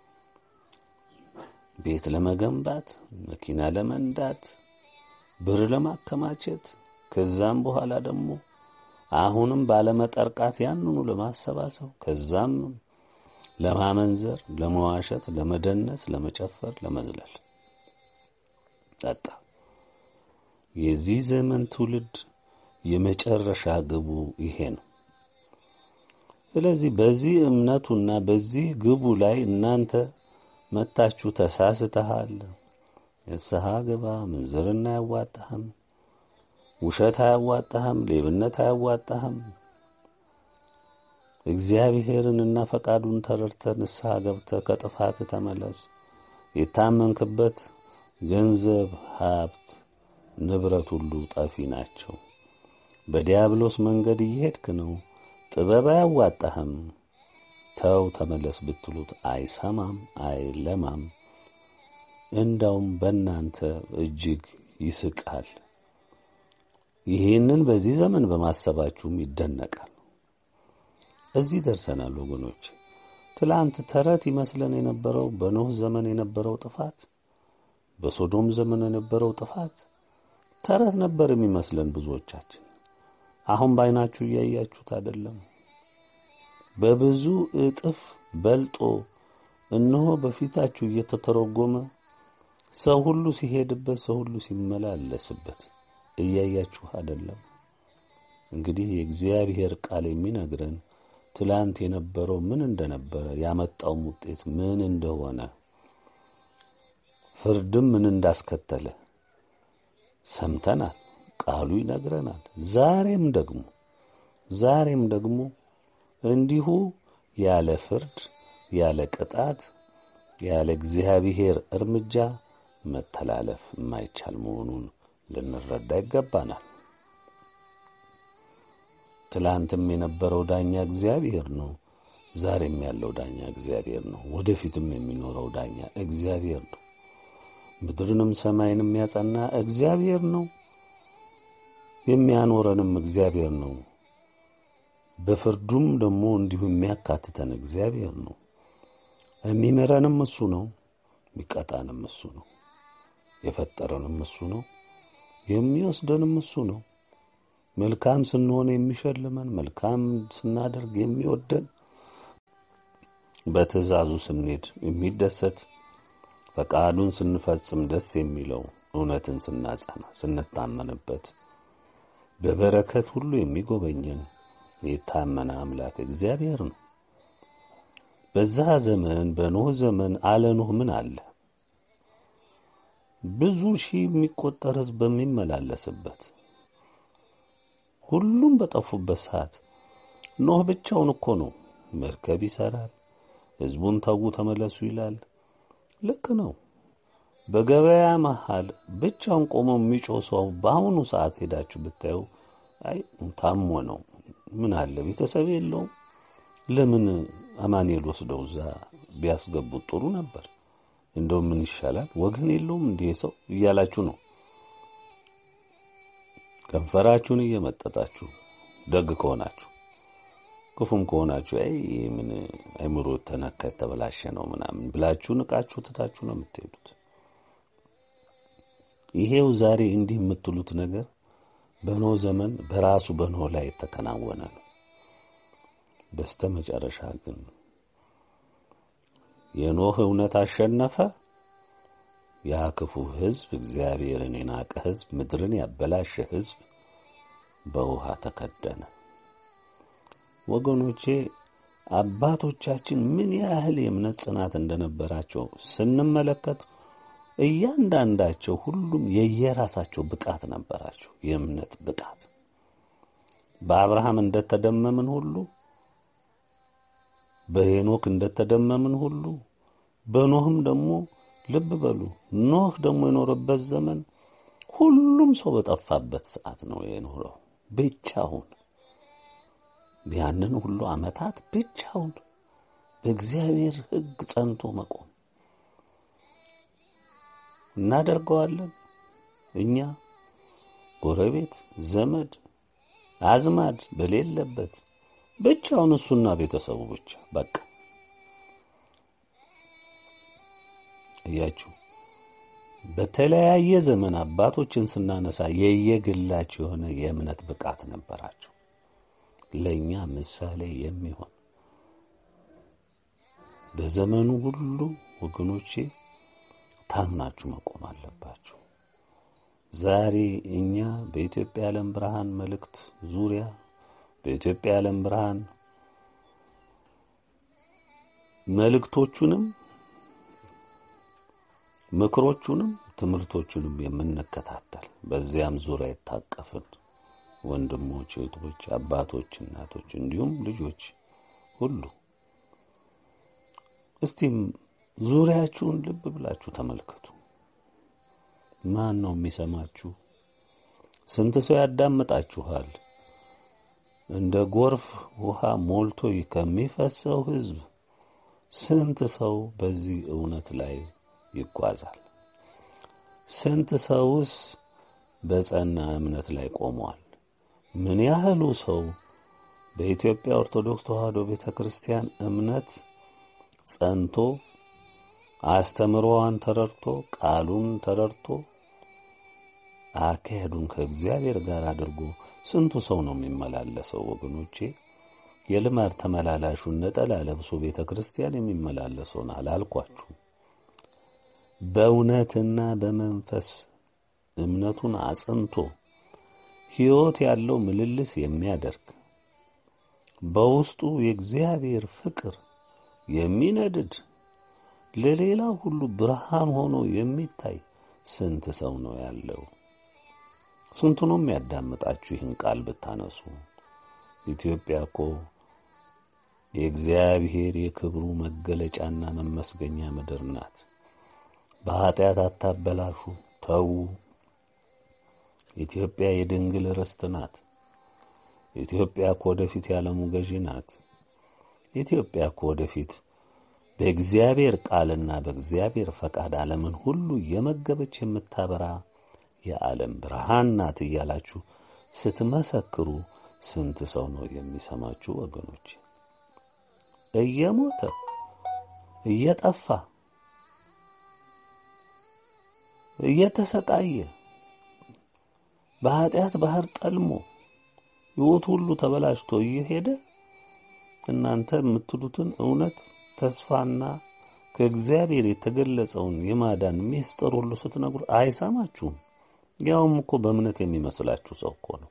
ቤት ለመገንባት፣ መኪና ለመንዳት፣ ብር ለማከማቸት ከዛም በኋላ ደግሞ አሁንም ባለመጠርቃት ያንኑ ለማሰባሰብ ከዛም ለማመንዘር፣ ለመዋሸት፣ ለመደነስ፣ ለመጨፈር፣ ለመዝለል ጠጣ። የዚህ ዘመን ትውልድ የመጨረሻ ግቡ ይሄ ነው። ስለዚህ በዚህ እምነቱና በዚህ ግቡ ላይ እናንተ መታችሁ ተሳስተሃል፣ ንስሐ ግባ፣ ምንዝርና አያዋጣህም፣ ውሸት አያዋጣህም፣ ሌብነት አያዋጣህም፣ እግዚአብሔርንና ፈቃዱን ተረድተ ንስሐ ገብተ ከጥፋት ተመለስ፣ የታመንክበት ገንዘብ፣ ሀብት፣ ንብረት ሁሉ ጠፊ ናቸው። በዲያብሎስ መንገድ እየሄድክ ነው፣ ጥበብ አያዋጣህም ተው ተመለስ ብትሉት አይሰማም፣ አይለማም። እንዳውም በእናንተ እጅግ ይስቃል። ይህንን በዚህ ዘመን በማሰባችሁም ይደነቃል። እዚህ ደርሰናል ወገኖች። ትላንት ተረት ይመስለን የነበረው በኖህ ዘመን የነበረው ጥፋት በሶዶም ዘመን የነበረው ጥፋት ተረት ነበር የሚመስለን ብዙዎቻችን። አሁን በዓይናችሁ እያያችሁት አይደለም? በብዙ እጥፍ በልጦ እነሆ በፊታችሁ እየተተረጎመ ሰው ሁሉ ሲሄድበት፣ ሰው ሁሉ ሲመላለስበት እያያችሁ አይደለም? እንግዲህ የእግዚአብሔር ቃል የሚነግረን ትላንት የነበረው ምን እንደነበረ ያመጣውም ውጤት ምን እንደሆነ ፍርድም ምን እንዳስከተለ ሰምተናል። ቃሉ ይነግረናል። ዛሬም ደግሞ ዛሬም ደግሞ እንዲሁ ያለ ፍርድ ያለ ቅጣት ያለ እግዚአብሔር እርምጃ መተላለፍ የማይቻል መሆኑን ልንረዳ ይገባናል። ትላንትም የነበረው ዳኛ እግዚአብሔር ነው። ዛሬም ያለው ዳኛ እግዚአብሔር ነው። ወደፊትም የሚኖረው ዳኛ እግዚአብሔር ነው። ምድርንም ሰማይንም ያጸና እግዚአብሔር ነው። የሚያኖረንም እግዚአብሔር ነው። በፍርዱም ደግሞ እንዲሁ የሚያካትተን እግዚአብሔር ነው። የሚምረንም እሱ ነው። የሚቀጣንም እሱ ነው። የፈጠረንም እሱ ነው። የሚወስደንም እሱ ነው። መልካም ስንሆን የሚሸልመን፣ መልካም ስናደርግ የሚወደን፣ በትእዛዙ ስንሄድ የሚደሰት፣ ፈቃዱን ስንፈጽም ደስ የሚለው፣ እውነትን ስናጸና ስንታመንበት፣ በበረከት ሁሉ የሚጎበኘን የታመነ አምላክ እግዚአብሔር ነው። በዛ ዘመን በኖህ ዘመን አለ ኖህ ምን አለ? ብዙ ሺህ የሚቆጠር ሕዝብ በሚመላለስበት ሁሉም በጠፉበት ሰዓት ኖህ ብቻውን እኮ ነው መርከብ ይሰራል። ሕዝቡን ተዉ ተመለሱ ይላል። ልክ ነው። በገበያ መሃል ብቻውን ቆሞ የሚጮህ ሰው በአሁኑ ሰዓት ሄዳችሁ ብታዩ አይ ታሞ ነው ምን አለ ቤተሰብ የለውም ለምን አማኑኤል ወስደው እዛ ቢያስገቡት ጥሩ ነበር። እንደው ምን ይሻላል ወገን የለውም እንዲህ ሰው እያላችሁ ነው ከንፈራችሁን እየመጠጣችሁ ደግ ከሆናችሁ ክፉም ከሆናችሁ አይ ምን አይምሮ ተነካ የተበላሸ ነው ምናምን ብላችሁ ንቃችሁ ትታችሁ ነው የምትሄዱት። ይሄው ዛሬ እንዲህ የምትሉት ነገር በኖህ ዘመን በራሱ በኖህ ላይ የተከናወነ ነው። በስተ መጨረሻ ግን የኖህ እውነት አሸነፈ። ያ ክፉ ሕዝብ እግዚአብሔርን የናቀ ሕዝብ ምድርን ያበላሸ ሕዝብ በውሃ ተከደነ። ወገኖቼ አባቶቻችን ምን ያህል የእምነት ጽናት እንደነበራቸው ስንመለከት እያንዳንዳቸው ሁሉም የየራሳቸው ብቃት ነበራቸው። የእምነት ብቃት በአብርሃም እንደተደመምን ሁሉ በሄኖክ እንደተደመምን ሁሉ በኖህም ደግሞ ልብ በሉ ኖህ ደግሞ የኖረበት ዘመን ሁሉም ሰው በጠፋበት ሰዓት ነው የኖረው። ብቻውን ያንን ሁሉ ዓመታት ብቻውን በእግዚአብሔር ሕግ ጸንቶ መቆም እናደርገዋለን። እኛ ጎረቤት፣ ዘመድ፣ አዝማድ በሌለበት ብቻውን እሱና ቤተሰቡ ብቻ በቃ እያችሁ በተለያየ ዘመን አባቶችን ስናነሳ የየግላቸው የሆነ የእምነት ብቃት ነበራቸው። ለእኛ ምሳሌ የሚሆን በዘመኑ ሁሉ ወገኖቼ ታምናችሁ መቆም አለባችሁ። ዛሬ እኛ በኢትዮጵያ ዓለም ብርሃን መልእክት ዙሪያ በኢትዮጵያ ዓለም ብርሃን መልእክቶቹንም ምክሮቹንም ትምህርቶቹንም የምንከታተል በዚያም ዙሪያ የታቀፍን ወንድሞች፣ እህቶች፣ አባቶች፣ እናቶች እንዲሁም ልጆች ሁሉ እስቲም ዙሪያችሁን ልብ ብላችሁ ተመልከቱ። ማን ነው የሚሰማችሁ? ስንት ሰው ያዳምጣችኋል? እንደ ጎርፍ ውሃ ሞልቶ ከሚፈሰው ሕዝብ ስንት ሰው በዚህ እውነት ላይ ይጓዛል? ስንት ሰውስ በጸና እምነት ላይ ቆሟል? ምን ያህሉ ሰው በኢትዮጵያ ኦርቶዶክስ ተዋሕዶ ቤተ ክርስቲያን እምነት ጸንቶ አስተምሮዋን ተረድቶ ቃሉን ተረድቶ አካሄዱን ከእግዚአብሔር ጋር አድርጎ ስንቱ ሰው ነው የሚመላለሰው? ወገኖቼ የልማድ ተመላላሹን ነጠላ ለብሶ ቤተ ክርስቲያን የሚመላለሰውን አላልኳችሁ። በእውነትና በመንፈስ እምነቱን አጽንቶ ሕይወት ያለው ምልልስ የሚያደርግ በውስጡ የእግዚአብሔር ፍቅር የሚነድድ ለሌላ ሁሉ ብርሃን ሆኖ የሚታይ ስንት ሰው ነው ያለው? ስንቱ ነው የሚያዳምጣችሁ? ይህን ቃል ብታነሱ ኢትዮጵያ እኮ የእግዚአብሔር የክብሩ መገለጫና መመስገኛ ምድር ናት። በኀጢአት አታበላሹ፣ ተዉ። ኢትዮጵያ የድንግል ርስት ናት። ኢትዮጵያ እኮ ወደፊት የዓለሙ ገዢ ናት። ኢትዮጵያ እኮ ወደፊት በእግዚአብሔር ቃልና በእግዚአብሔር ፈቃድ ዓለምን ሁሉ የመገበች የምታበራ የዓለም ብርሃን ናት እያላችሁ ስትመሰክሩ ስንት ሰው ነው የሚሰማችሁ? ወገኖች እየሞተ እየጠፋ እየተሰቃየ በኀጢአት ባህር ጠልሞ ሕይወቱ ሁሉ ተበላሽቶ እየሄደ እናንተ የምትሉትን እውነት ተስፋና ከእግዚአብሔር የተገለጸውን የማዳን ምስጢር ሁሉ ስትነግሩ አይሰማችሁም። ያውም እኮ በእምነት የሚመስላችሁ ሰው እኮ ነው።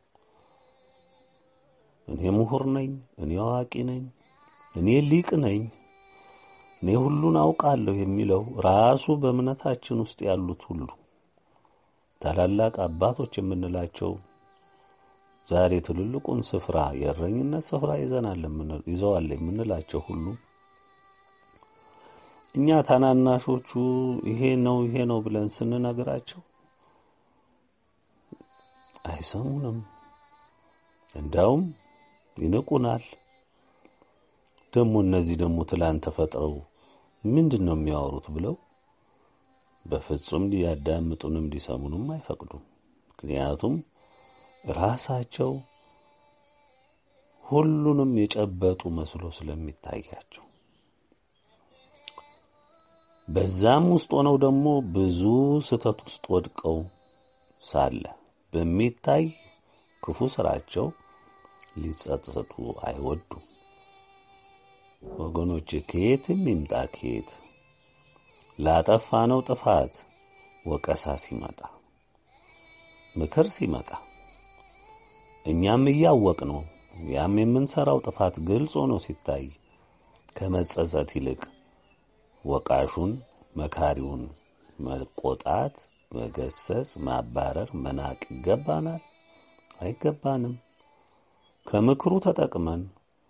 እኔ ምሁር ነኝ፣ እኔ አዋቂ ነኝ፣ እኔ ሊቅ ነኝ፣ እኔ ሁሉን አውቃለሁ የሚለው ራሱ በእምነታችን ውስጥ ያሉት ሁሉ ታላላቅ አባቶች የምንላቸው ዛሬ ትልልቁን ስፍራ የእረኝነት ስፍራ ይዘናል ይዘዋል የምንላቸው ሁሉ እኛ ታናናሾቹ ይሄ ነው ይሄ ነው ብለን ስንነግራቸው አይሰሙንም። እንዳውም ይንቁናል። ደግሞ እነዚህ ደግሞ ትላንት ተፈጥረው ምንድን ነው የሚያወሩት ብለው በፍጹም ሊያዳምጡንም ሊሰሙንም አይፈቅዱም። ምክንያቱም ራሳቸው ሁሉንም የጨበጡ መስሎ ስለሚታያቸው በዛም ውስጥ ሆነው ደግሞ ብዙ ስህተት ውስጥ ወድቀው ሳለ በሚታይ ክፉ ስራቸው ሊጸጸቱ አይወዱም። ወገኖች ከየትም ይምጣ ከየት ላጠፋነው ጥፋት ወቀሳ ሲመጣ ምክር ሲመጣ እኛም እያወቅ ነው ያም የምንሰራው ጥፋት ግልጽ ሆኖ ሲታይ ከመጸጸት ይልቅ ወቃሹን መካሪውን መቆጣት፣ መገሰጽ፣ ማባረር፣ መናቅ ይገባናል? አይገባንም። ከምክሩ ተጠቅመን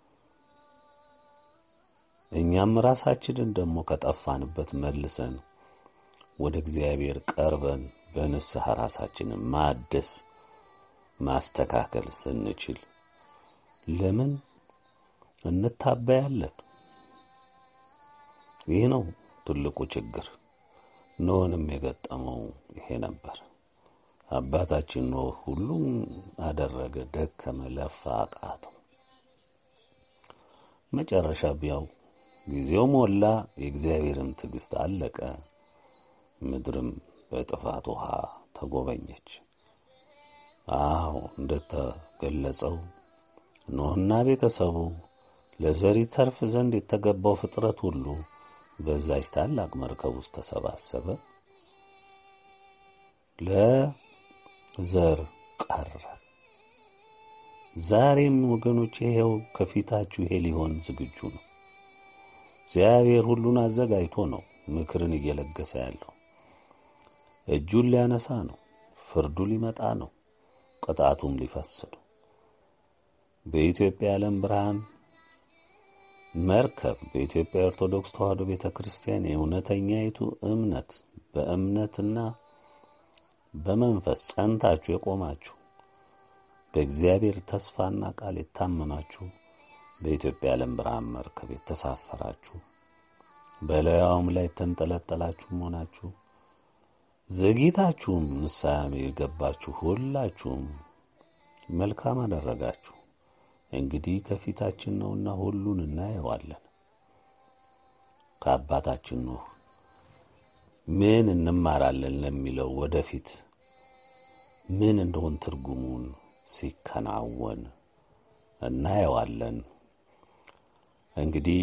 እኛም ራሳችንን ደግሞ ከጠፋንበት መልሰን ወደ እግዚአብሔር ቀርበን በንስሐ ራሳችንን ማደስ ማስተካከል ስንችል ለምን እንታበያለን? ይህ ነው ትልቁ ችግር። ኖህንም የገጠመው ይሄ ነበር። አባታችን ኖህ ሁሉም አደረገ፣ ደከመ፣ ለፋ፣ አቃተው። መጨረሻ ቢያው ጊዜው ሞላ፣ የእግዚአብሔርም ትዕግስት አለቀ። ምድርም በጥፋት ውሃ ተጎበኘች። አዎ እንደተገለጸው ኖህና ቤተሰቡ ለዘሪ ተርፍ ዘንድ የተገባው ፍጥረት ሁሉ በዛች ታላቅ መርከብ ውስጥ ተሰባሰበ። ለዘር ቀረ። ዛሬም ወገኖች ይሄው ከፊታችሁ ይሄ ሊሆን ዝግጁ ነው። እግዚአብሔር ሁሉን አዘጋጅቶ ነው ምክርን እየለገሰ ያለው። እጁን ሊያነሳ ነው። ፍርዱ ሊመጣ ነው። ቅጣቱም ሊፈስ ነው። በኢትዮጵያ የዓለም ብርሃን መርከብ በኢትዮጵያ ኦርቶዶክስ ተዋሕዶ ቤተ ክርስቲያን የእውነተኛይቱ እምነት በእምነትና በመንፈስ ጸንታችሁ የቆማችሁ በእግዚአብሔር ተስፋና ቃል የታመናችሁ በኢትዮጵያ የዓለም ብርሃን መርከብ የተሳፈራችሁ በላዩም ላይ የተንጠለጠላችሁ መሆናችሁ ዘግይታችሁም ንስሐ የገባችሁ ሁላችሁም መልካም አደረጋችሁ። እንግዲህ ከፊታችን ነውና ሁሉን እናየዋለን። ከአባታችን ኖህ ምን እንማራለን ለሚለው ወደፊት ምን እንደሆን ትርጉሙን ሲከናወን እናየዋለን። እንግዲህ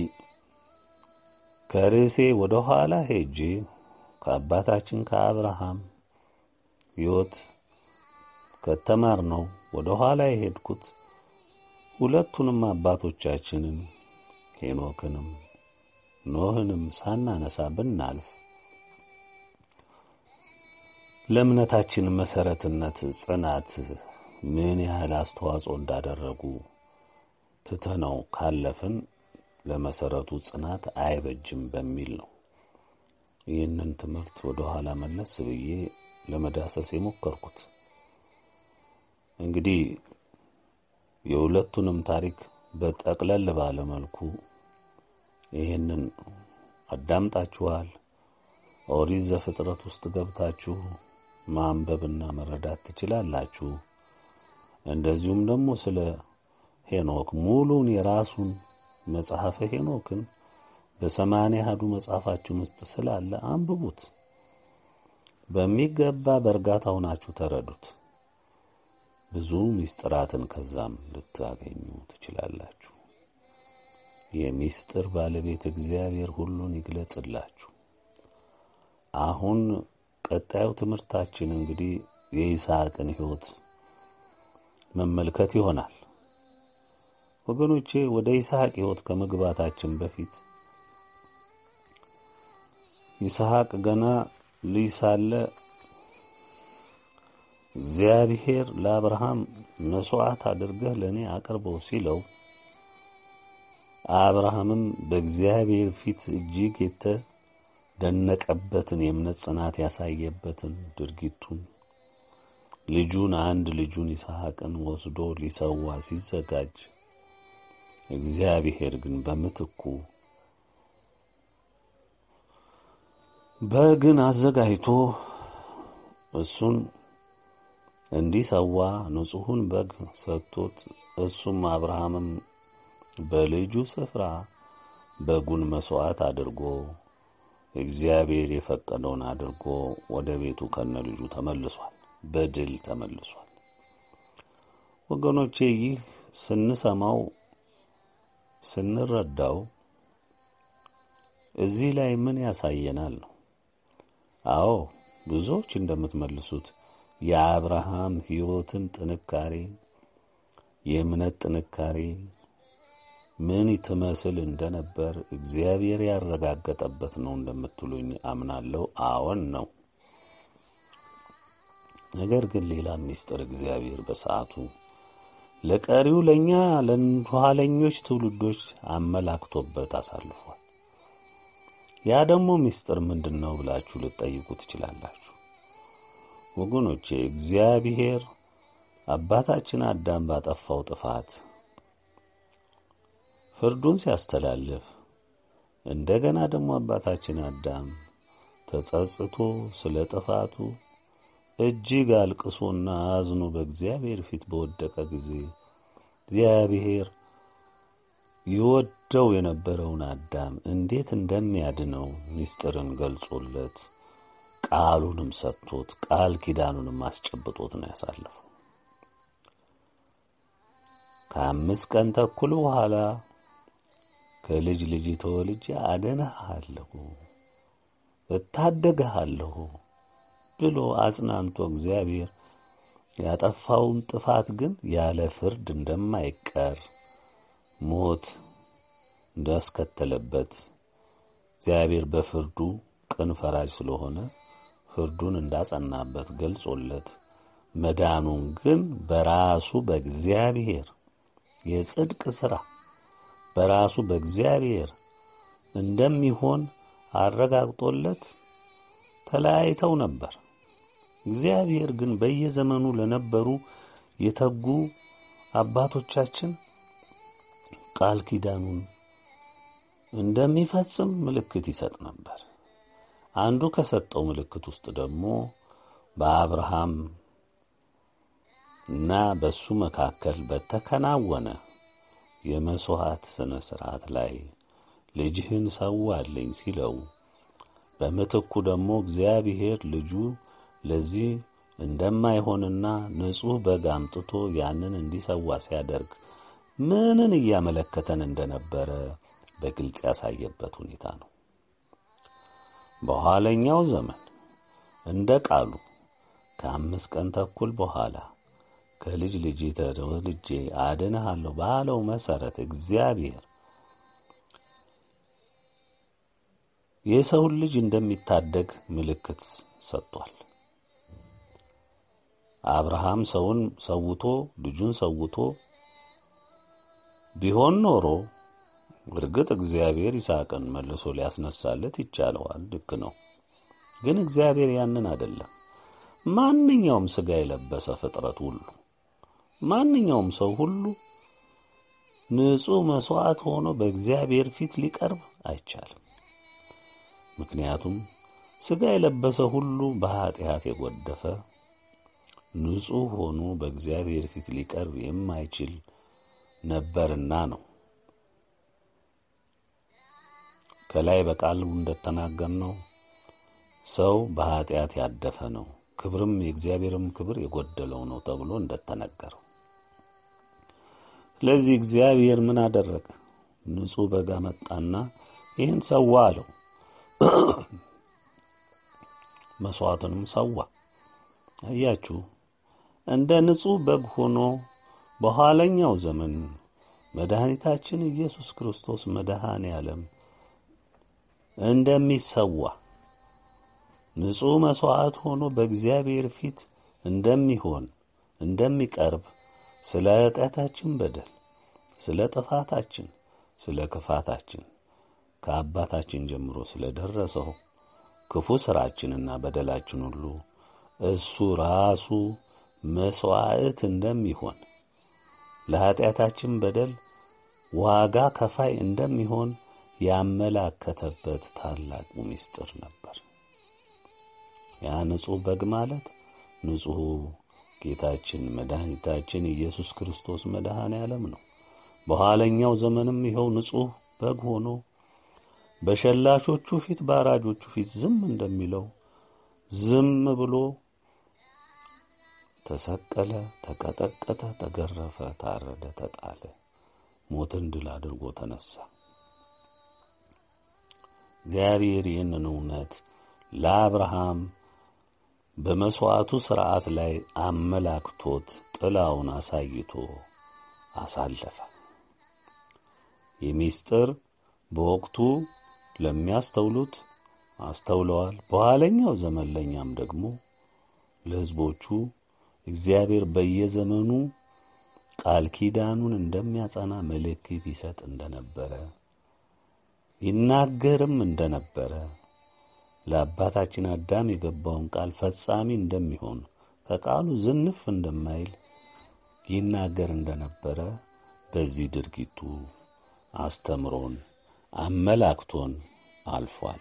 ከርዕሴ ወደ ኋላ ሄጄ ከአባታችን ከአብርሃም ሕይወት ከተማር ነው ወደ ኋላ የሄድኩት ሁለቱንም አባቶቻችንን ሄኖክንም ኖህንም ሳናነሳ ብናልፍ ለእምነታችን መሰረትነት ጽናት ምን ያህል አስተዋጽኦ እንዳደረጉ ትተነው ካለፍን ለመሰረቱ ጽናት አይበጅም በሚል ነው ይህንን ትምህርት ወደ ኋላ መለስ ብዬ ለመዳሰስ የሞከርኩት። እንግዲህ የሁለቱንም ታሪክ በጠቅለል ባለ መልኩ ይህንን አዳምጣችኋል። ኦሪት ዘፍጥረት ውስጥ ገብታችሁ ማንበብና መረዳት ትችላላችሁ። እንደዚሁም ደግሞ ስለ ሄኖክ ሙሉን የራሱን መጽሐፈ ሄኖክን በሰማንያ አሐዱ መጽሐፋችን ውስጥ ስላለ አንብቡት። በሚገባ በእርጋታ ሆናችሁ ተረዱት። ብዙ ምስጢራትን ከዛም ልታገኙ ትችላላችሁ። የሚስጥር ባለቤት እግዚአብሔር ሁሉን ይግለጽላችሁ። አሁን ቀጣዩ ትምህርታችን እንግዲህ የይስሐቅን ሕይወት መመልከት ይሆናል። ወገኖቼ ወደ ይስሐቅ ሕይወት ከመግባታችን በፊት ይስሐቅ ገና ልጅ ሳለ እግዚአብሔር ለአብርሃም መሥዋዕት አድርገህ ለእኔ አቅርበው ሲለው አብርሃምም በእግዚአብሔር ፊት እጅግ የተደነቀበትን የእምነት ጽናት ያሳየበትን ድርጊቱን ልጁን አንድ ልጁን ይስሐቅን ወስዶ ሊሰዋ ሲዘጋጅ እግዚአብሔር ግን በምትኩ በግን አዘጋጅቶ እሱን እንዲሰዋ ንጹሑን በግ ሰጥቶት እሱም አብርሃምም በልጁ ስፍራ በጉን መሥዋዕት አድርጎ እግዚአብሔር የፈቀደውን አድርጎ ወደ ቤቱ ከነ ልጁ ተመልሷል። በድል ተመልሷል። ወገኖቼ ይህ ስንሰማው ስንረዳው እዚህ ላይ ምን ያሳየናል ነው? አዎ ብዙዎች እንደምትመልሱት የአብርሃም ሕይወትን ጥንካሬ የእምነት ጥንካሬ ምን ትመስል እንደነበር እግዚአብሔር ያረጋገጠበት ነው እንደምትሉኝ አምናለሁ። አዎን ነው። ነገር ግን ሌላ ምስጢር እግዚአብሔር በሰዓቱ ለቀሪው ለእኛ ለኋለኞች ትውልዶች አመላክቶበት አሳልፏል። ያ ደግሞ ምስጢር ምንድን ነው ብላችሁ ልትጠይቁ ትችላላችሁ። ወገኖቼ እግዚአብሔር አባታችን አዳም ባጠፋው ጥፋት ፍርዱን ሲያስተላልፍ እንደገና ደግሞ አባታችን አዳም ተጸጽቶ ስለ ጥፋቱ እጅግ አልቅሶና አዝኖ በእግዚአብሔር ፊት በወደቀ ጊዜ እግዚአብሔር ይወደው የነበረውን አዳም እንዴት እንደሚያድነው ምስጢርን ገልጾለት ቃሉንም ሰጥቶት ቃል ኪዳኑንም አስጨብጦት ነው ያሳለፈው። ከአምስት ቀን ተኩል በኋላ ከልጅ ልጅ ተወልጄ አድንሃለሁ፣ እታደግሃለሁ ብሎ አጽናንቶ እግዚአብሔር ያጠፋውን ጥፋት ግን ያለ ፍርድ እንደማይቀር ሞት እንዳስከተለበት እግዚአብሔር በፍርዱ ቅን ፈራጅ ስለሆነ ፍርዱን እንዳጸናበት ገልጾለት መዳኑን ግን በራሱ በእግዚአብሔር የጽድቅ ሥራ በራሱ በእግዚአብሔር እንደሚሆን አረጋግጦለት ተለያይተው ነበር። እግዚአብሔር ግን በየዘመኑ ለነበሩ የተጉ አባቶቻችን ቃል ኪዳኑን እንደሚፈጽም ምልክት ይሰጥ ነበር። አንዱ ከሰጠው ምልክት ውስጥ ደግሞ በአብርሃም እና በሱ መካከል በተከናወነ የመሥዋዕት ሥነ ሥርዓት ላይ ልጅህን ሰዋልኝ ሲለው በምትኩ ደግሞ እግዚአብሔር ልጁ ለዚህ እንደማይሆንና ንጹሕ በግ አምጥቶ ያንን እንዲሰዋ ሲያደርግ ምንን እያመለከተን እንደነበረ በግልጽ ያሳየበት ሁኔታ ነው። በኋለኛው ዘመን እንደ ቃሉ ከአምስት ቀን ተኩል በኋላ ከልጅ ልጅ ተወልጄ አድንሃለሁ ባለው መሠረት እግዚአብሔር የሰውን ልጅ እንደሚታደግ ምልክት ሰጥቷል። አብርሃም ሰውን ሰውቶ ልጁን ሰውቶ ቢሆን ኖሮ እርግጥ እግዚአብሔር ይስሐቅን መልሶ ሊያስነሳለት ይቻለዋል። ልክ ነው። ግን እግዚአብሔር ያንን አይደለም። ማንኛውም ሥጋ የለበሰ ፍጥረት ሁሉ ማንኛውም ሰው ሁሉ ንጹሕ መሥዋዕት ሆኖ በእግዚአብሔር ፊት ሊቀርብ አይቻልም። ምክንያቱም ሥጋ የለበሰ ሁሉ በኀጢአት የጐደፈ ንጹሕ ሆኖ በእግዚአብሔር ፊት ሊቀርብ የማይችል ነበርና ነው። ከላይ በቃሉ እንደተናገርነው ሰው በኀጢአት ያደፈ ነው፣ ክብርም የእግዚአብሔርም ክብር የጎደለው ነው ተብሎ እንደተነገረው። ስለዚህ እግዚአብሔር ምን አደረገ? ንጹሕ በግ አመጣና ይህን ሰዋ አለው። መሥዋዕትንም ሰዋ። አያችሁ፣ እንደ ንጹሕ በግ ሆኖ በኋለኛው ዘመን መድኃኒታችን ኢየሱስ ክርስቶስ መድኃኔ ዓለም እንደሚሰዋ ንጹሕ መሥዋዕት ሆኖ በእግዚአብሔር ፊት እንደሚሆን እንደሚቀርብ ስለ ኃጢአታችን በደል፣ ስለ ጥፋታችን፣ ስለ ክፋታችን ከአባታችን ጀምሮ ስለ ደረሰው ክፉ ሥራችንና በደላችን ሁሉ እሱ ራሱ መሥዋዕት እንደሚሆን ለኀጢአታችን በደል ዋጋ ከፋይ እንደሚሆን ያመላከተበት ታላቁ ምስጢር ነበር። ያ ንጹሕ በግ ማለት ንጹሑ ጌታችን መድኃኒታችን ኢየሱስ ክርስቶስ መድኃኔ ዓለም ነው። በኋለኛው ዘመንም ይኸው ንጹሕ በግ ሆኖ በሸላቾቹ ፊት በአራጆቹ ፊት ዝም እንደሚለው ዝም ብሎ ተሰቀለ፣ ተቀጠቀጠ፣ ተገረፈ፣ ታረደ፣ ተጣለ፣ ሞትን ድል አድርጎ ተነሳ። እግዚአብሔር ይህንን እውነት ለአብርሃም በመሥዋዕቱ ሥርዓት ላይ አመላክቶት ጥላውን አሳይቶ አሳለፈ። ይህ ምስጢር በወቅቱ ለሚያስተውሉት አስተውለዋል። በኋለኛው ዘመን ለእኛም ደግሞ ለሕዝቦቹ እግዚአብሔር በየዘመኑ ቃል ኪዳኑን እንደሚያጸና ምልክት ይሰጥ እንደነበረ ይናገርም እንደነበረ ለአባታችን አዳም የገባውን ቃል ፈጻሚ እንደሚሆን ከቃሉ ዝንፍ እንደማይል ይናገር እንደነበረ በዚህ ድርጊቱ አስተምሮን አመላክቶን አልፏል።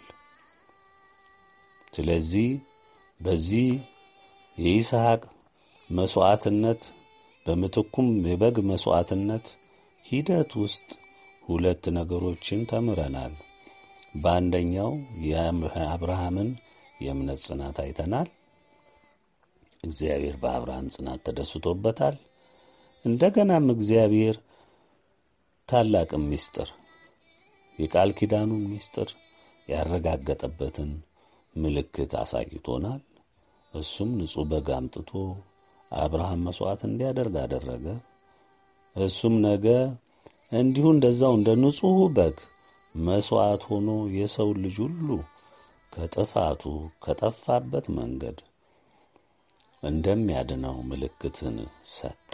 ስለዚህ በዚህ የይስሐቅ መሥዋዕትነት በምትኩም የበግ መሥዋዕትነት ሂደት ውስጥ ሁለት ነገሮችን ተምረናል። በአንደኛው የአብርሃምን የእምነት ጽናት አይተናል። እግዚአብሔር በአብርሃም ጽናት ተደስቶበታል። እንደገናም እግዚአብሔር ታላቅም ምስጢር የቃል ኪዳኑን ምስጢር ያረጋገጠበትን ምልክት አሳይቶናል። እሱም ንጹሕ በግ አምጥቶ አብርሃም መሥዋዕት እንዲያደርግ አደረገ። እሱም ነገ እንዲሁ እንደዛው እንደ ንጹሕ በግ መሥዋዕት ሆኖ የሰው ልጅ ሁሉ ከጥፋቱ ከጠፋበት መንገድ እንደሚያድነው ምልክትን ሰጠ።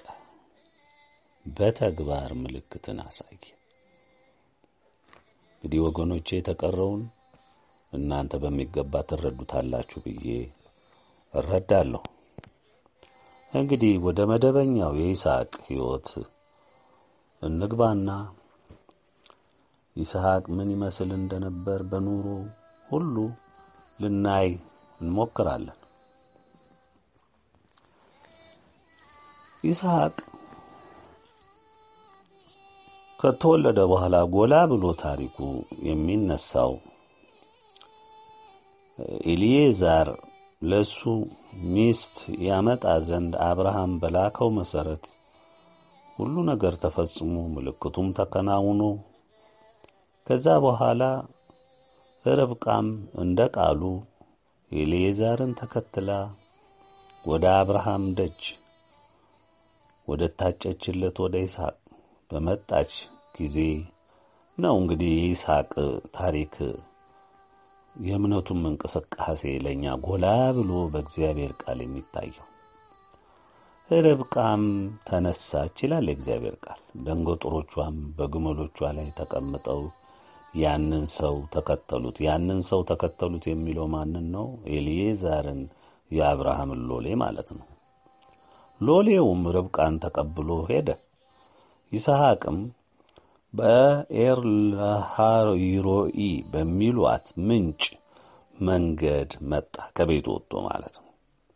በተግባር ምልክትን አሳየ። እንግዲህ ወገኖቼ የተቀረውን እናንተ በሚገባ ትረዱታላችሁ ብዬ እረዳለሁ። እንግዲህ ወደ መደበኛው የይስሐቅ ሕይወት እንግባና ይስሐቅ ምን ይመስል እንደነበር በኑሮ ሁሉ ልናይ እንሞክራለን። ይስሐቅ ከተወለደ በኋላ ጎላ ብሎ ታሪኩ የሚነሳው ኤልዬዛር ለሱ ሚስት ያመጣ ዘንድ አብርሃም በላከው መሠረት ሁሉ ነገር ተፈጽሞ ምልክቱም ተከናውኖ ከዛ በኋላ ርብቃም እንደ ቃሉ ኤልዬዛርን ተከትላ ወደ አብርሃም ደጅ ወደ ታጨችለት ወደ ይስሐቅ በመጣች ጊዜ ነው እንግዲህ የይስሐቅ ታሪክ የእምነቱም እንቅስቃሴ ለእኛ ጎላ ብሎ በእግዚአብሔር ቃል የሚታየው። ርብቃም ተነሳች ይላል የእግዚአብሔር ቃል። ደንገጡሮቿም በግመሎቿ ላይ ተቀምጠው ያንን ሰው ተከተሉት። ያንን ሰው ተከተሉት የሚለው ማንን ነው? ኤልዬዛርን የአብርሃምን ሎሌ ማለት ነው። ሎሌውም ርብቃን ተቀብሎ ሄደ። ይስሐቅም በኤርለሃይሮኢ በሚሏት ምንጭ መንገድ መጣ፣ ከቤቱ ወጥቶ ማለት ነው።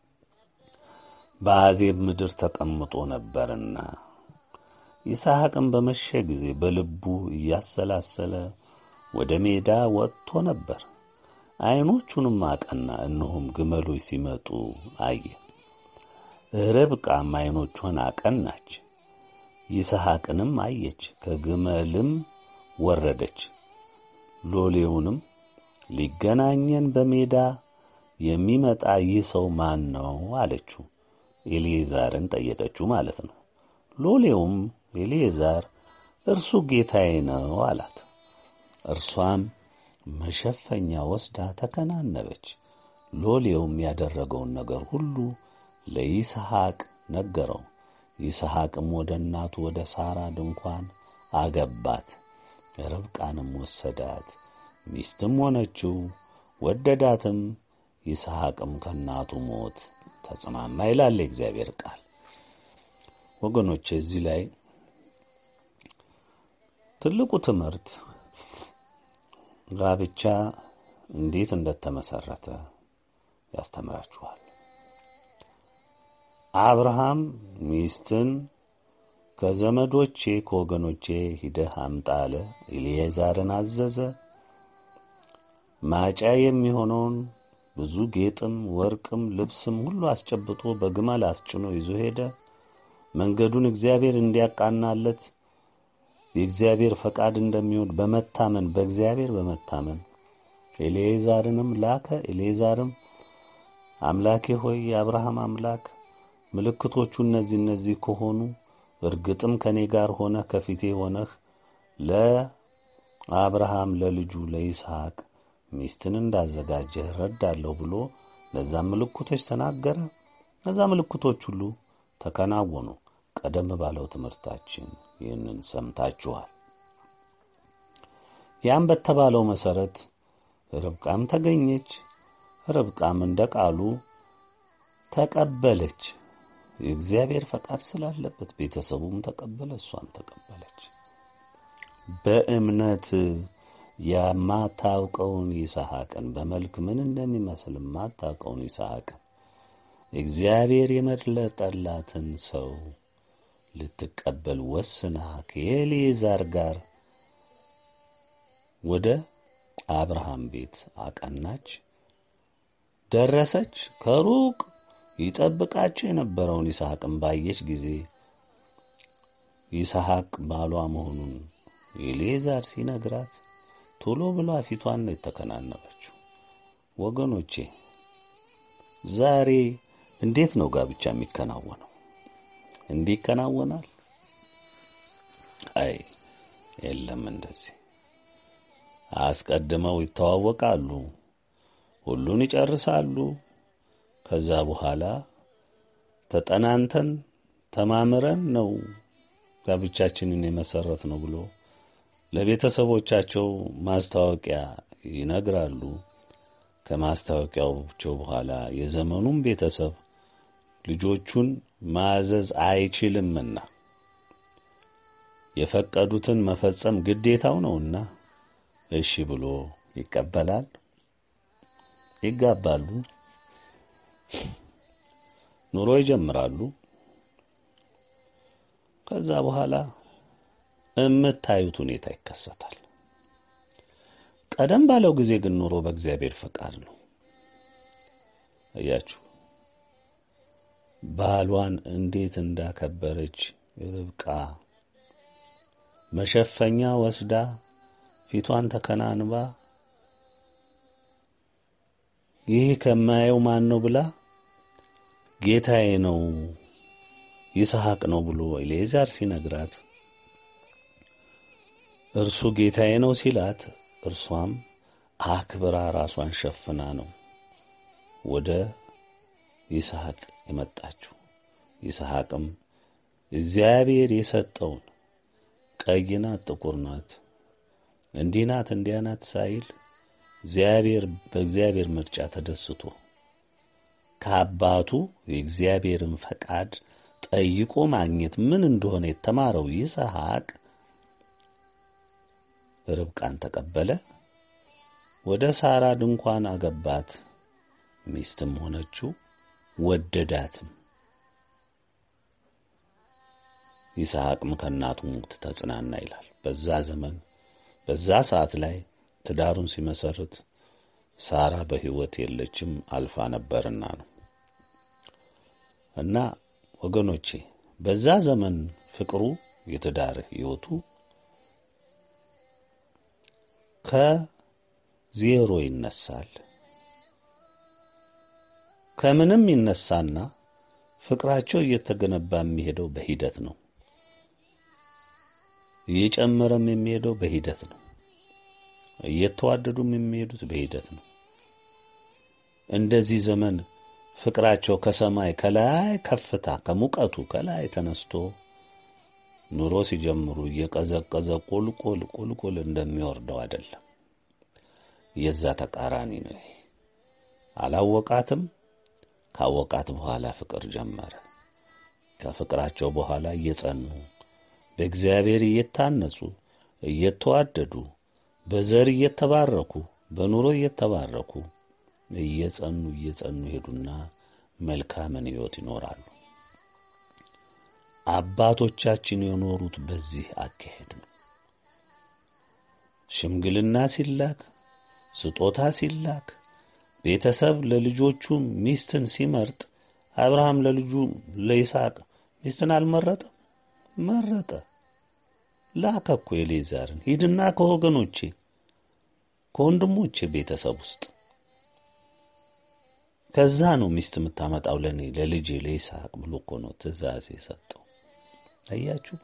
በአዜብ ምድር ተቀምጦ ነበርና ይስሐቅም በመሸ ጊዜ በልቡ እያሰላሰለ ወደ ሜዳ ወጥቶ ነበር። ዐይኖቹንም አቀና፣ እነሆም ግመሎች ሲመጡ አየ። ርብቃም ዐይኖቿን አቀናች፣ ይስሐቅንም አየች፣ ከግመልም ወረደች። ሎሌውንም ሊገናኘን በሜዳ የሚመጣ ይህ ሰው ማን ነው አለችው። ኤልዬዛርን ጠየቀችው ማለት ነው። ሎሌውም ኤልዬዛር እርሱ ጌታዬ ነው አላት። እርሷም መሸፈኛ ወስዳ ተከናነበች። ሎሌውም ያደረገውን ነገር ሁሉ ለይስሐቅ ነገረው። ይስሐቅም ወደ እናቱ ወደ ሳራ ድንኳን አገባት። ርብቃንም ወሰዳት፣ ሚስትም ሆነችው፣ ወደዳትም። ይስሐቅም ከእናቱ ሞት ተጽናና ይላል የእግዚአብሔር ቃል። ወገኖች እዚህ ላይ ትልቁ ትምህርት ጋብቻ እንዴት እንደተመሰረተ ያስተምራችኋል። አብርሃም ሚስትን ከዘመዶቼ ከወገኖቼ ሂደህ አምጣ አለ። ኤልዬዛርን አዘዘ። ማጫ የሚሆነውን ብዙ ጌጥም ወርቅም ልብስም ሁሉ አስጨብጦ በግመል አስጭኖ ይዞ ሄደ። መንገዱን እግዚአብሔር እንዲያቃናለት የእግዚአብሔር ፈቃድ እንደሚሆን በመታመን በእግዚአብሔር በመታመን ኤልዬዛርንም ላከ። ኤልዬዛርም አምላኬ ሆይ የአብርሃም አምላክ ምልክቶቹ እነዚህ እነዚህ ከሆኑ እርግጥም ከእኔ ጋር ሆነህ ከፊቴ ሆነህ ለአብርሃም ለልጁ ለይስሐቅ ሚስትን እንዳዘጋጀህ እረዳለሁ ብሎ ለዛም ምልክቶች ተናገረ። እነዛ ምልክቶች ሁሉ ተከናወኑ። ቀደም ባለው ትምህርታችን ይህንን ሰምታችኋል። ያም በተባለው መሠረት ርብቃም ተገኘች። ርብቃም እንደ ቃሉ ተቀበለች። የእግዚአብሔር ፈቃድ ስላለበት ቤተሰቡም ተቀበለ፣ እሷም ተቀበለች። በእምነት የማታውቀውን ይስሐቅን በመልክ ምን እንደሚመስል የማታውቀውን ይስሐቅን እግዚአብሔር የመረጠላትን ሰው ልትቀበል ወስና ከኤልዬዛር ጋር ወደ አብርሃም ቤት አቀናች፣ ደረሰች። ከሩቅ ይጠብቃቸው የነበረውን ይስሐቅን ባየች ጊዜ ይስሐቅ ባሏ መሆኑን ኤልዬዛር ሲነግራት ቶሎ ብላ ፊቷን ነው የተከናነበችው። ወገኖቼ ዛሬ እንዴት ነው ጋብቻ የሚከናወነው? እንዲህ ይከናወናል? አይ የለም። እንደዚህ አስቀድመው ይተዋወቃሉ፣ ሁሉን ይጨርሳሉ። ከዛ በኋላ ተጠናንተን ተማምረን ነው ጋብቻችንን የመሰረት ነው ብሎ ለቤተሰቦቻቸው ማስታወቂያ ይነግራሉ። ከማስታወቂያዎቸው በኋላ የዘመኑም ቤተሰብ ልጆቹን ማዘዝ አይችልምና የፈቀዱትን መፈጸም ግዴታው ነውና እሺ ብሎ ይቀበላል። ይጋባሉ፣ ኑሮ ይጀምራሉ። ከዛ በኋላ የምታዩት ሁኔታ ይከሰታል። ቀደም ባለው ጊዜ ግን ኑሮ በእግዚአብሔር ፈቃድ ነው። እያችሁ ባሏን እንዴት እንዳከበረች ርብቃ መሸፈኛ ወስዳ ፊቷን ተከናንባ ይህ ከማየው ማን ነው ብላ ጌታዬ ነው ይስሐቅ ነው ብሎ ኤሌዛር ሲነግራት እርሱ ጌታዬ ነው ሲላት እርሷም አክብራ ራሷን ሸፍና ነው ወደ ይስሐቅ የመጣችው። ይስሐቅም እግዚአብሔር የሰጠውን ቀይ ናት፣ ጥቁር ናት፣ እንዲህ ናት፣ እንዲያ ናት ሳይል እግዚአብሔር በእግዚአብሔር ምርጫ ተደስቶ ከአባቱ የእግዚአብሔርን ፈቃድ ጠይቆ ማግኘት ምን እንደሆነ የተማረው ይስሐቅ ርብቃን ተቀበለ። ወደ ሳራ ድንኳን አገባት። ሚስትም ሆነችው፣ ወደዳትም። ይስሐቅም ከእናቱ ሞት ተጽናና ይላል። በዛ ዘመን በዛ ሰዓት ላይ ትዳሩን ሲመሰርት ሳራ በሕይወት የለችም አልፋ ነበርና ነው። እና ወገኖቼ በዛ ዘመን ፍቅሩ የትዳር ሕይወቱ ከዜሮ ይነሳል። ከምንም ይነሳና ፍቅራቸው እየተገነባ የሚሄደው በሂደት ነው። እየጨመረም የሚሄደው በሂደት ነው። እየተዋደዱም የሚሄዱት በሂደት ነው። እንደዚህ ዘመን ፍቅራቸው ከሰማይ ከላይ ከፍታ ከሙቀቱ ከላይ ተነስቶ ኑሮ ሲጀምሩ እየቀዘቀዘ ቁልቁል ቁልቁል እንደሚወርደው አይደለም። የዛ ተቃራኒ ነው። ይሄ አላወቃትም። ካወቃት በኋላ ፍቅር ጀመረ። ከፍቅራቸው በኋላ እየጸኑ በእግዚአብሔር እየታነጹ እየተዋደዱ በዘር እየተባረኩ በኑሮ እየተባረኩ እየጸኑ እየጸኑ ሄዱና መልካምን ሕይወት ይኖራሉ። አባቶቻችን የኖሩት በዚህ አካሄድ ነው። ሽምግልና ሲላክ፣ ስጦታ ሲላክ፣ ቤተሰብ ለልጆቹ ሚስትን ሲመርጥ አብርሃም ለልጁ ለይስሐቅ ሚስትን አልመረጠም? መረጠ። ላከ እኮ ኤሌዛርን፣ ሂድና ከወገኖቼ ከወንድሞቼ ቤተሰብ ውስጥ ከዛ ነው ሚስት የምታመጣው ለእኔ ለልጄ ለይስሐቅ ብሎ እኮ ነው ትእዛዝ የሰጠው። አያችሁ፣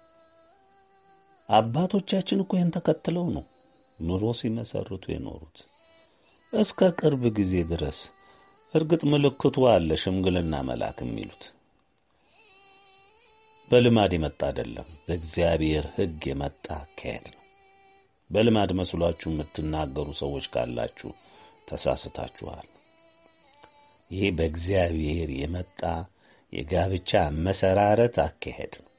አባቶቻችን እኮ ይህን ተከትለው ነው ኑሮ ሲመሰርቱ የኖሩት እስከ ቅርብ ጊዜ ድረስ። እርግጥ ምልክቱ አለ፣ ሽምግልና መላክ የሚሉት በልማድ የመጣ አይደለም፣ በእግዚአብሔር ሕግ የመጣ አካሄድ ነው። በልማድ መስሏችሁ የምትናገሩ ሰዎች ካላችሁ ተሳስታችኋል። ይሄ በእግዚአብሔር የመጣ የጋብቻ መሰራረት አካሄድ ነው።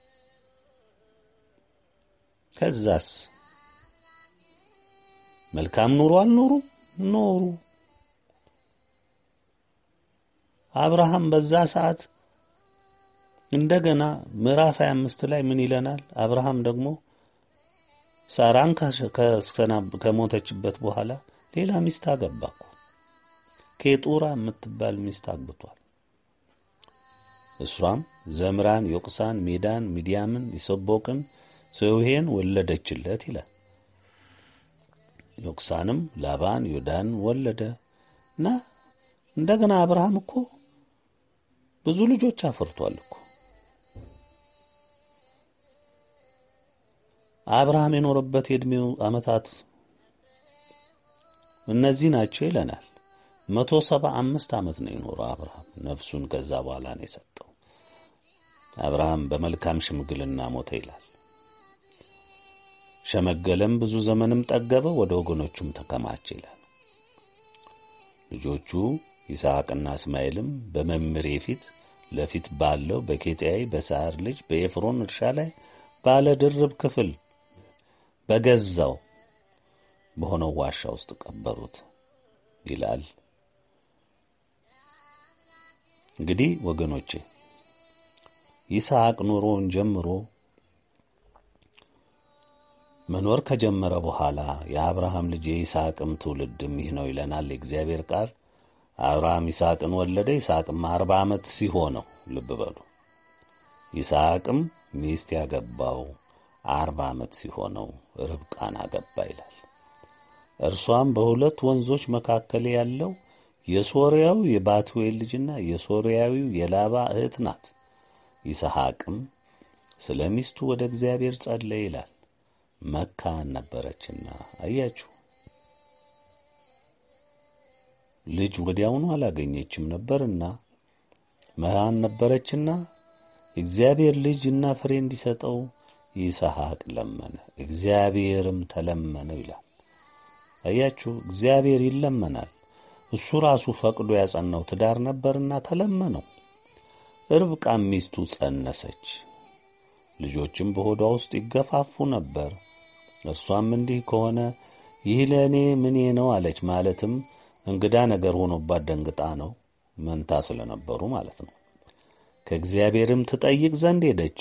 ከዛስ መልካም ኑሮ አልኖሩ ኖሩ። አብርሃም በዛ ሰዓት እንደገና ምዕራፍ 25 ላይ ምን ይለናል? አብርሃም ደግሞ ሳራን ከሞተችበት በኋላ ሌላ ሚስት አገባ እኮ ኬጡራ የምትባል ሚስት አግብቷል። እሷም ዘምራን፣ ዮቅሳን፣ ሜዳን፣ ሚዲያምን፣ ይሰቦቅን፣ ሰውሄን ወለደችለት ይላል። ዮቅሳንም ላባን፣ ዮዳን ወለደ እና እንደገና አብርሃም እኮ ብዙ ልጆች አፍርቷል እኮ አብርሃም የኖረበት የዕድሜው ዓመታት እነዚህ ናቸው ይለናል። መቶ ሰባ አምስት ዓመት ነው የኖረው አብርሃም። ነፍሱን ከዛ በኋላ ነው የሰጠው። አብርሃም በመልካም ሽምግልና ሞተ ይላል። ሸመገለም፣ ብዙ ዘመንም ጠገበ፣ ወደ ወገኖቹም ተከማቸ ይላል። ልጆቹ ይስሐቅና እስማኤልም በመምሬ ፊት ለፊት ባለው በኬጢያዊ በሳር ልጅ በኤፍሮን እርሻ ላይ ባለ ድርብ ክፍል በገዛው በሆነው ዋሻ ውስጥ ቀበሩት ይላል። እንግዲህ ወገኖቼ ይስሐቅ ኑሮውን ጀምሮ መኖር ከጀመረ በኋላ የአብርሃም ልጅ የይስሐቅም ትውልድም ይህ ነው ይለናል የእግዚአብሔር ቃል። አብርሃም ይስሐቅን ወለደ። ይስሐቅም አርባ ዓመት ሲሆነው ልብ በሉ። ይስሐቅም ሚስት ያገባው አርባ ዓመት ሲሆነው ርብቃን አገባ ይላል። እርሷም በሁለት ወንዞች መካከል ያለው የሶርያው የባቱኤል ልጅና የሶርያዊው የላባ እህት ናት። ይስሐቅም ስለ ሚስቱ ወደ እግዚአብሔር ጸለየ ይላል። መካን ነበረችና። አያችሁ ልጅ ወዲያውኑ አላገኘችም ነበርና መሃን ነበረችና እግዚአብሔር ልጅና ፍሬ እንዲሰጠው ይስሐቅ ለመነ፣ እግዚአብሔርም ተለመነው ይላል። አያችሁ እግዚአብሔር ይለመናል። እሱ ራሱ ፈቅዶ ያጸናው ትዳር ነበርና ተለመነው። ርብቃም ሚስቱ ጸነሰች፣ ልጆችም በሆዷ ውስጥ ይገፋፉ ነበር። እርሷም እንዲህ ከሆነ ይህ ለእኔ ምኔ ነው አለች። ማለትም እንግዳ ነገር ሆኖባት ደንግጣ ነው፣ መንታ ስለነበሩ ማለት ነው። ከእግዚአብሔርም ትጠይቅ ዘንድ ሄደች።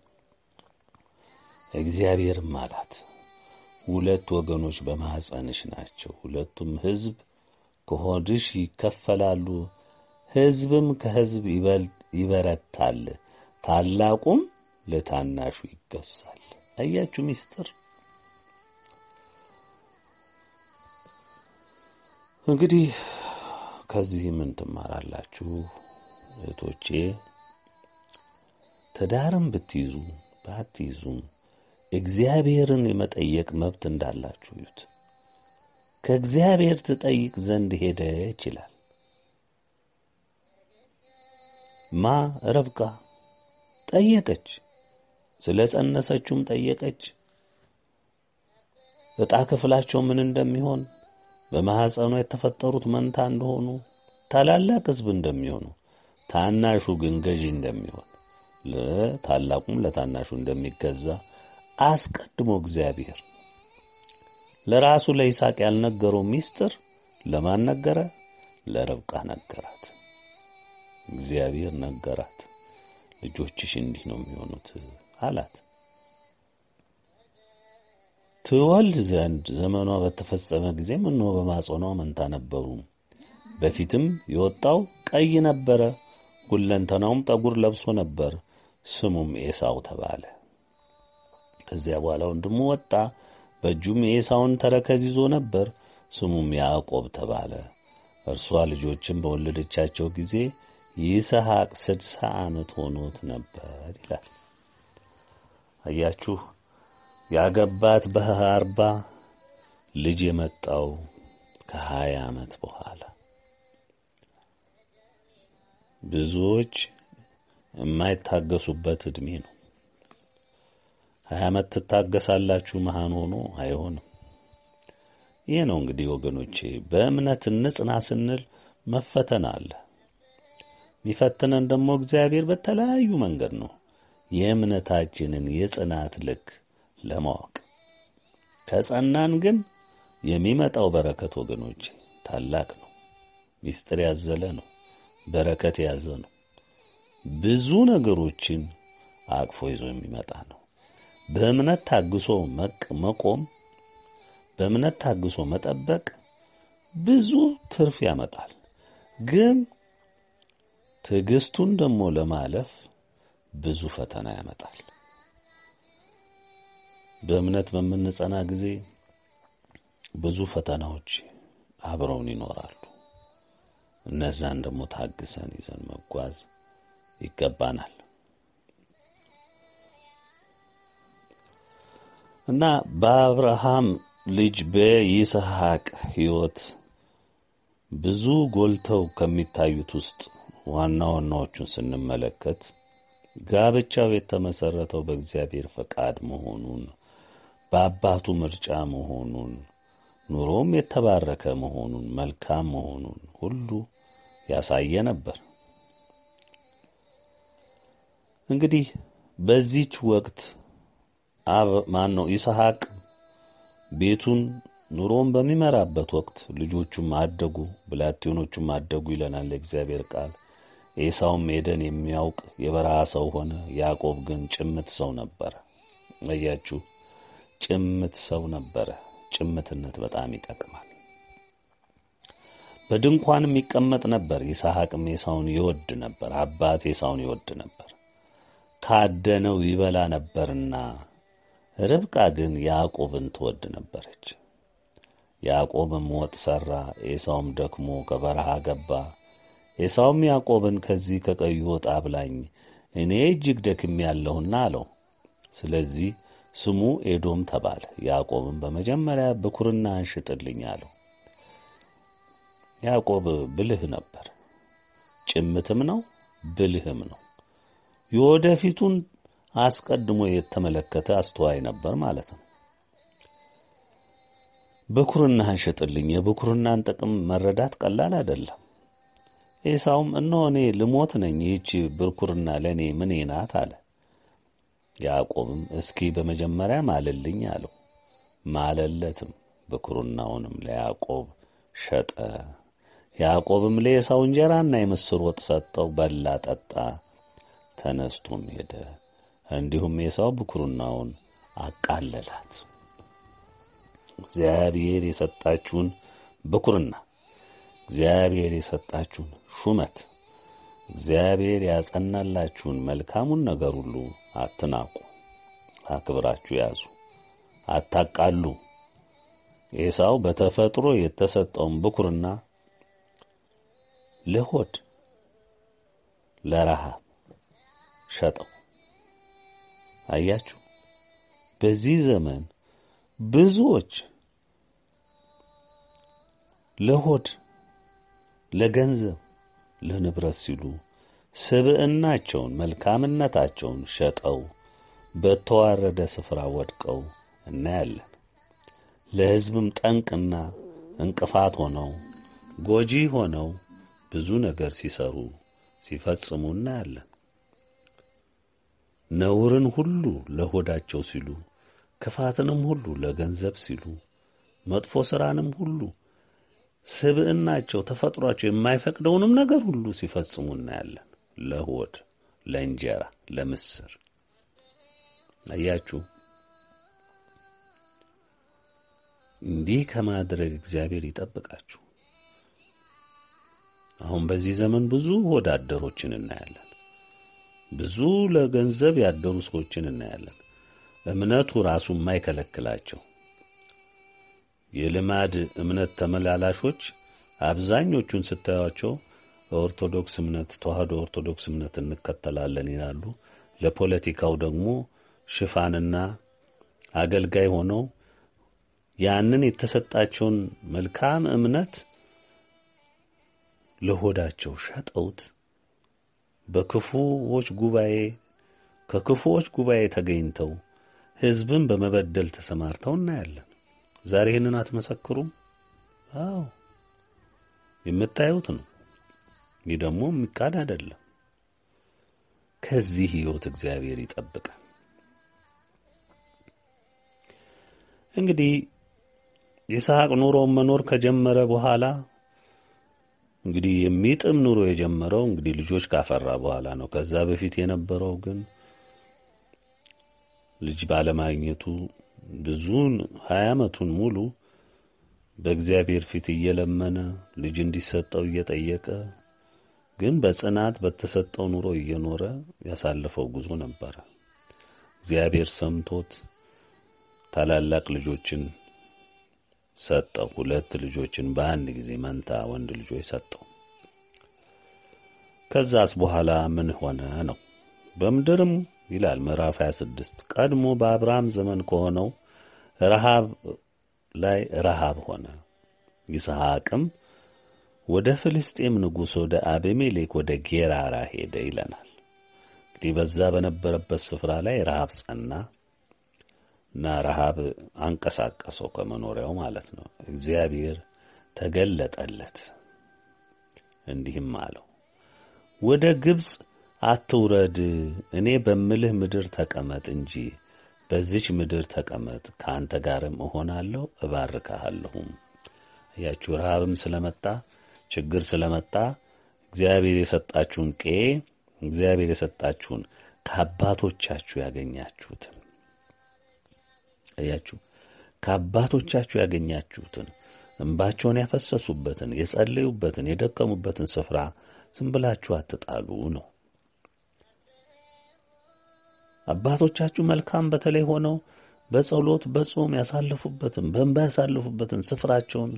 እግዚአብሔርም አላት ሁለት ወገኖች በማኅፀንሽ ናቸው፣ ሁለቱም ሕዝብ ከሆድሽ ይከፈላሉ፣ ሕዝብም ከሕዝብ ይበረታል፣ ታላቁም ለታናሹ ይገዛል። አያችሁ ሚስጥር። እንግዲህ ከዚህ ምን ትማራላችሁ እህቶቼ? ትዳርም ብትይዙ ባትይዙም እግዚአብሔርን የመጠየቅ መብት እንዳላችሁ እዩት። ከእግዚአብሔር ትጠይቅ ዘንድ ሄደች ይላል። ማ ርብቃ ጠየቀች። ስለ ጸነሰችውም ጠየቀች። ዕጣ ክፍላቸው ምን እንደሚሆን፣ በማኅፀኗ የተፈጠሩት መንታ እንደሆኑ፣ ታላላቅ ሕዝብ እንደሚሆኑ፣ ታናሹ ግን ገዢ እንደሚሆን፣ ለታላቁም ለታናሹ እንደሚገዛ አስቀድሞ እግዚአብሔር ለራሱ ለይስሐቅ ያልነገረው ሚስጥር ለማን ነገረ? ለርብቃ ነገራት። እግዚአብሔር ነገራት። ልጆችሽ እንዲህ ነው የሚሆኑት አላት። ትወልድ ዘንድ ዘመኗ በተፈጸመ ጊዜ እነሆ በማጸኗ መንታ ነበሩ። በፊትም የወጣው ቀይ ነበረ፣ ሁለንተናውም ጠጉር ለብሶ ነበር። ስሙም ኤሳው ተባለ። ከዚያ በኋላ ወንድሙ ወጣ፣ በእጁም የኤሳውን ተረከዝ ይዞ ነበር። ስሙም ያዕቆብ ተባለ። እርሷ ልጆችን በወለደቻቸው ጊዜ ይስሐቅ ስድሳ ዓመት ሆኖት ነበር ይላል። አያችሁ ያገባት በአርባ ልጅ የመጣው ከሀያ ዓመት በኋላ ብዙዎች የማይታገሱበት ዕድሜ ነው። ሀያ ዓመት ትታገሳላችሁ፣ መሃን ሆኖ አይሆንም። ይህ ነው እንግዲህ ወገኖቼ፣ በእምነት እንጽና ስንል መፈተን አለ። የሚፈትነን ደግሞ እግዚአብሔር በተለያዩ መንገድ ነው። የእምነታችንን የጽናት ልክ ለማወቅ ከጸናን ግን የሚመጣው በረከት ወገኖቼ ታላቅ ነው። ምስጢር ያዘለ ነው። በረከት የያዘ ነው። ብዙ ነገሮችን አቅፎ ይዞ የሚመጣ ነው። በእምነት ታግሶ መቆም፣ በእምነት ታግሶ መጠበቅ ብዙ ትርፍ ያመጣል። ግን ትዕግስቱን ደግሞ ለማለፍ ብዙ ፈተና ያመጣል። በእምነት በምንጸና ጊዜ ብዙ ፈተናዎች አብረውን ይኖራሉ። እነዛን ደግሞ ታግሰን ይዘን መጓዝ ይገባናል እና በአብርሃም ልጅ በይስሐቅ ሕይወት ብዙ ጎልተው ከሚታዩት ውስጥ ዋና ዋናዎቹን ስንመለከት ጋብቻው የተመሠረተው በእግዚአብሔር ፈቃድ መሆኑን፣ በአባቱ ምርጫ መሆኑን፣ ኑሮም የተባረከ መሆኑን፣ መልካም መሆኑን ሁሉ ያሳየ ነበር። እንግዲህ በዚች ወቅት አብ ማን ነው ይስሐቅ ቤቱን ኑሮን በሚመራበት ወቅት ልጆቹም አደጉ፣ ብላቴኖቹም አደጉ ይለናል የእግዚአብሔር ቃል። ኤሳውም ሄደን የሚያውቅ የበረሃ ሰው ሆነ። ያዕቆብ ግን ጭምት ሰው ነበረ። አያችሁ፣ ጭምት ሰው ነበረ። ጭምትነት በጣም ይጠቅማል። በድንኳንም ይቀመጥ ነበር። ይስሐቅም ኤሳውን ይወድ ነበር፣ አባት ኤሳውን ይወድ ነበር፣ ካደነው ይበላ ነበርና። ርብቃ ግን ያዕቆብን ትወድ ነበረች። ያዕቆብም ወጥ ሠራ፣ ኤሳውም ደክሞ ከበረሃ ገባ። ኤሳውም ያዕቆብን ከዚህ ከቀዩ ወጥ አብላኝ፣ እኔ እጅግ ደክሜ ያለሁና አለው። ስለዚህ ስሙ ኤዶም ተባለ። ያዕቆብም በመጀመሪያ ብኩርናህን ሽጥልኝ አለው። ያዕቆብ ብልህ ነበር፣ ጭምትም ነው፣ ብልህም ነው። የወደፊቱን አስቀድሞ የተመለከተ አስተዋይ ነበር ማለት ነው። ብኩርናህን ሽጥልኝ። የብኩርናን ጥቅም መረዳት ቀላል አይደለም። ኤሳውም እነሆ እኔ ልሞት ነኝ፣ ይህች ብኩርና ለእኔ ምኔ ናት አለ። ያዕቆብም እስኪ በመጀመሪያ ማልልኝ አለው። ማለለትም፣ ብኩርናውንም ለያዕቆብ ሸጠ። ያዕቆብም ለኤሳው እንጀራና የምስር ወጥ ሰጠው፣ በላ፣ ጠጣ፣ ተነስቶም ሄደ። እንዲሁም ኤሳው ብኩርናውን አቃለላት። እግዚአብሔር የሰጣችሁን ብኩርና፣ እግዚአብሔር የሰጣችሁን ሹመት፣ እግዚአብሔር ያጸናላችሁን መልካሙን ነገር ሁሉ አትናቁ፣ አክብራችሁ ያዙ፣ አታቃሉ። ኤሳው በተፈጥሮ የተሰጠውን ብኩርና ለሆድ ለረሃብ ሸጠው። አያችሁ፣ በዚህ ዘመን ብዙዎች ለሆድ ለገንዘብ፣ ለንብረት ሲሉ ስብዕናቸውን መልካምነታቸውን ሸጠው በተዋረደ ስፍራ ወድቀው እናያለን። ለሕዝብም ጠንቅና እንቅፋት ሆነው ጎጂ ሆነው ብዙ ነገር ሲሰሩ ሲፈጽሙ እናያለን። ነውርን ሁሉ ለሆዳቸው ሲሉ፣ ክፋትንም ሁሉ ለገንዘብ ሲሉ፣ መጥፎ ሥራንም ሁሉ ስብዕናቸው ተፈጥሯቸው የማይፈቅደውንም ነገር ሁሉ ሲፈጽሙ እናያለን። ለሆድ፣ ለእንጀራ፣ ለምስር። አያችሁ፣ እንዲህ ከማድረግ እግዚአብሔር ይጠብቃችሁ። አሁን በዚህ ዘመን ብዙ ሆድ አደሮችን እናያለን። ብዙ ለገንዘብ ያደሩ ሰዎችን እናያለን። እምነቱ ራሱ የማይከለክላቸው የልማድ እምነት ተመላላሾች አብዛኞቹን ስታዩቸው ኦርቶዶክስ እምነት ተዋህዶ ኦርቶዶክስ እምነት እንከተላለን ይላሉ። ለፖለቲካው ደግሞ ሽፋንና አገልጋይ ሆነው ያንን የተሰጣቸውን መልካም እምነት ለሆዳቸው ሸጠውት በክፉዎች ጉባኤ ከክፉዎች ጉባኤ ተገኝተው ሕዝብን በመበደል ተሰማርተው እናያለን። ዛሬ ይህንን አትመሰክሩም? አዎ የምታዩት ነው። ይህ ደግሞ የሚካድ አይደለም። ከዚህ ሕይወት እግዚአብሔር ይጠብቃል። እንግዲህ ይስሐቅ ኑሮውን መኖር ከጀመረ በኋላ እንግዲህ የሚጥም ኑሮ የጀመረው እንግዲህ ልጆች ካፈራ በኋላ ነው። ከዛ በፊት የነበረው ግን ልጅ ባለማግኘቱ ብዙን ሀያ ዓመቱን ሙሉ በእግዚአብሔር ፊት እየለመነ ልጅ እንዲሰጠው እየጠየቀ ግን በጽናት በተሰጠው ኑሮ እየኖረ ያሳለፈው ጉዞ ነበረ። እግዚአብሔር ሰምቶት ታላላቅ ልጆችን ሰጠው። ሁለት ልጆችን በአንድ ጊዜ መንታ ወንድ ልጆች ሰጠው። ከዛስ በኋላ ምን ሆነ ነው? በምድርም ይላል ምዕራፍ 26 ቀድሞ በአብርሃም ዘመን ከሆነው ረሃብ ላይ ረሃብ ሆነ። ይስሐቅም ወደ ፍልስጤም ንጉሥ ወደ አቤሜሌክ ወደ ጌራራ ሄደ ይለናል። እንግዲህ በዛ በነበረበት ስፍራ ላይ ረሃብ ጸና እና ረሃብ አንቀሳቀሰው ከመኖሪያው ማለት ነው። እግዚአብሔር ተገለጠለት እንዲህም አለው፣ ወደ ግብፅ አትውረድ፣ እኔ በምልህ ምድር ተቀመጥ እንጂ በዚች ምድር ተቀመጥ፣ ከአንተ ጋርም እሆናለሁ፣ እባርካሃለሁም። እያችሁ ረሃብም ስለመጣ ችግር ስለመጣ እግዚአብሔር የሰጣችሁን ቄ እግዚአብሔር የሰጣችሁን ከአባቶቻችሁ ያገኛችሁትን እያችሁ ከአባቶቻችሁ ያገኛችሁትን እንባቸውን ያፈሰሱበትን፣ የጸለዩበትን፣ የደከሙበትን ስፍራ ዝም ብላችሁ አትጣሉ ነው። አባቶቻችሁ መልካም በተለይ ሆነው በጸሎት በጾም ያሳለፉበትን በእንባ ያሳለፉበትን ስፍራቸውን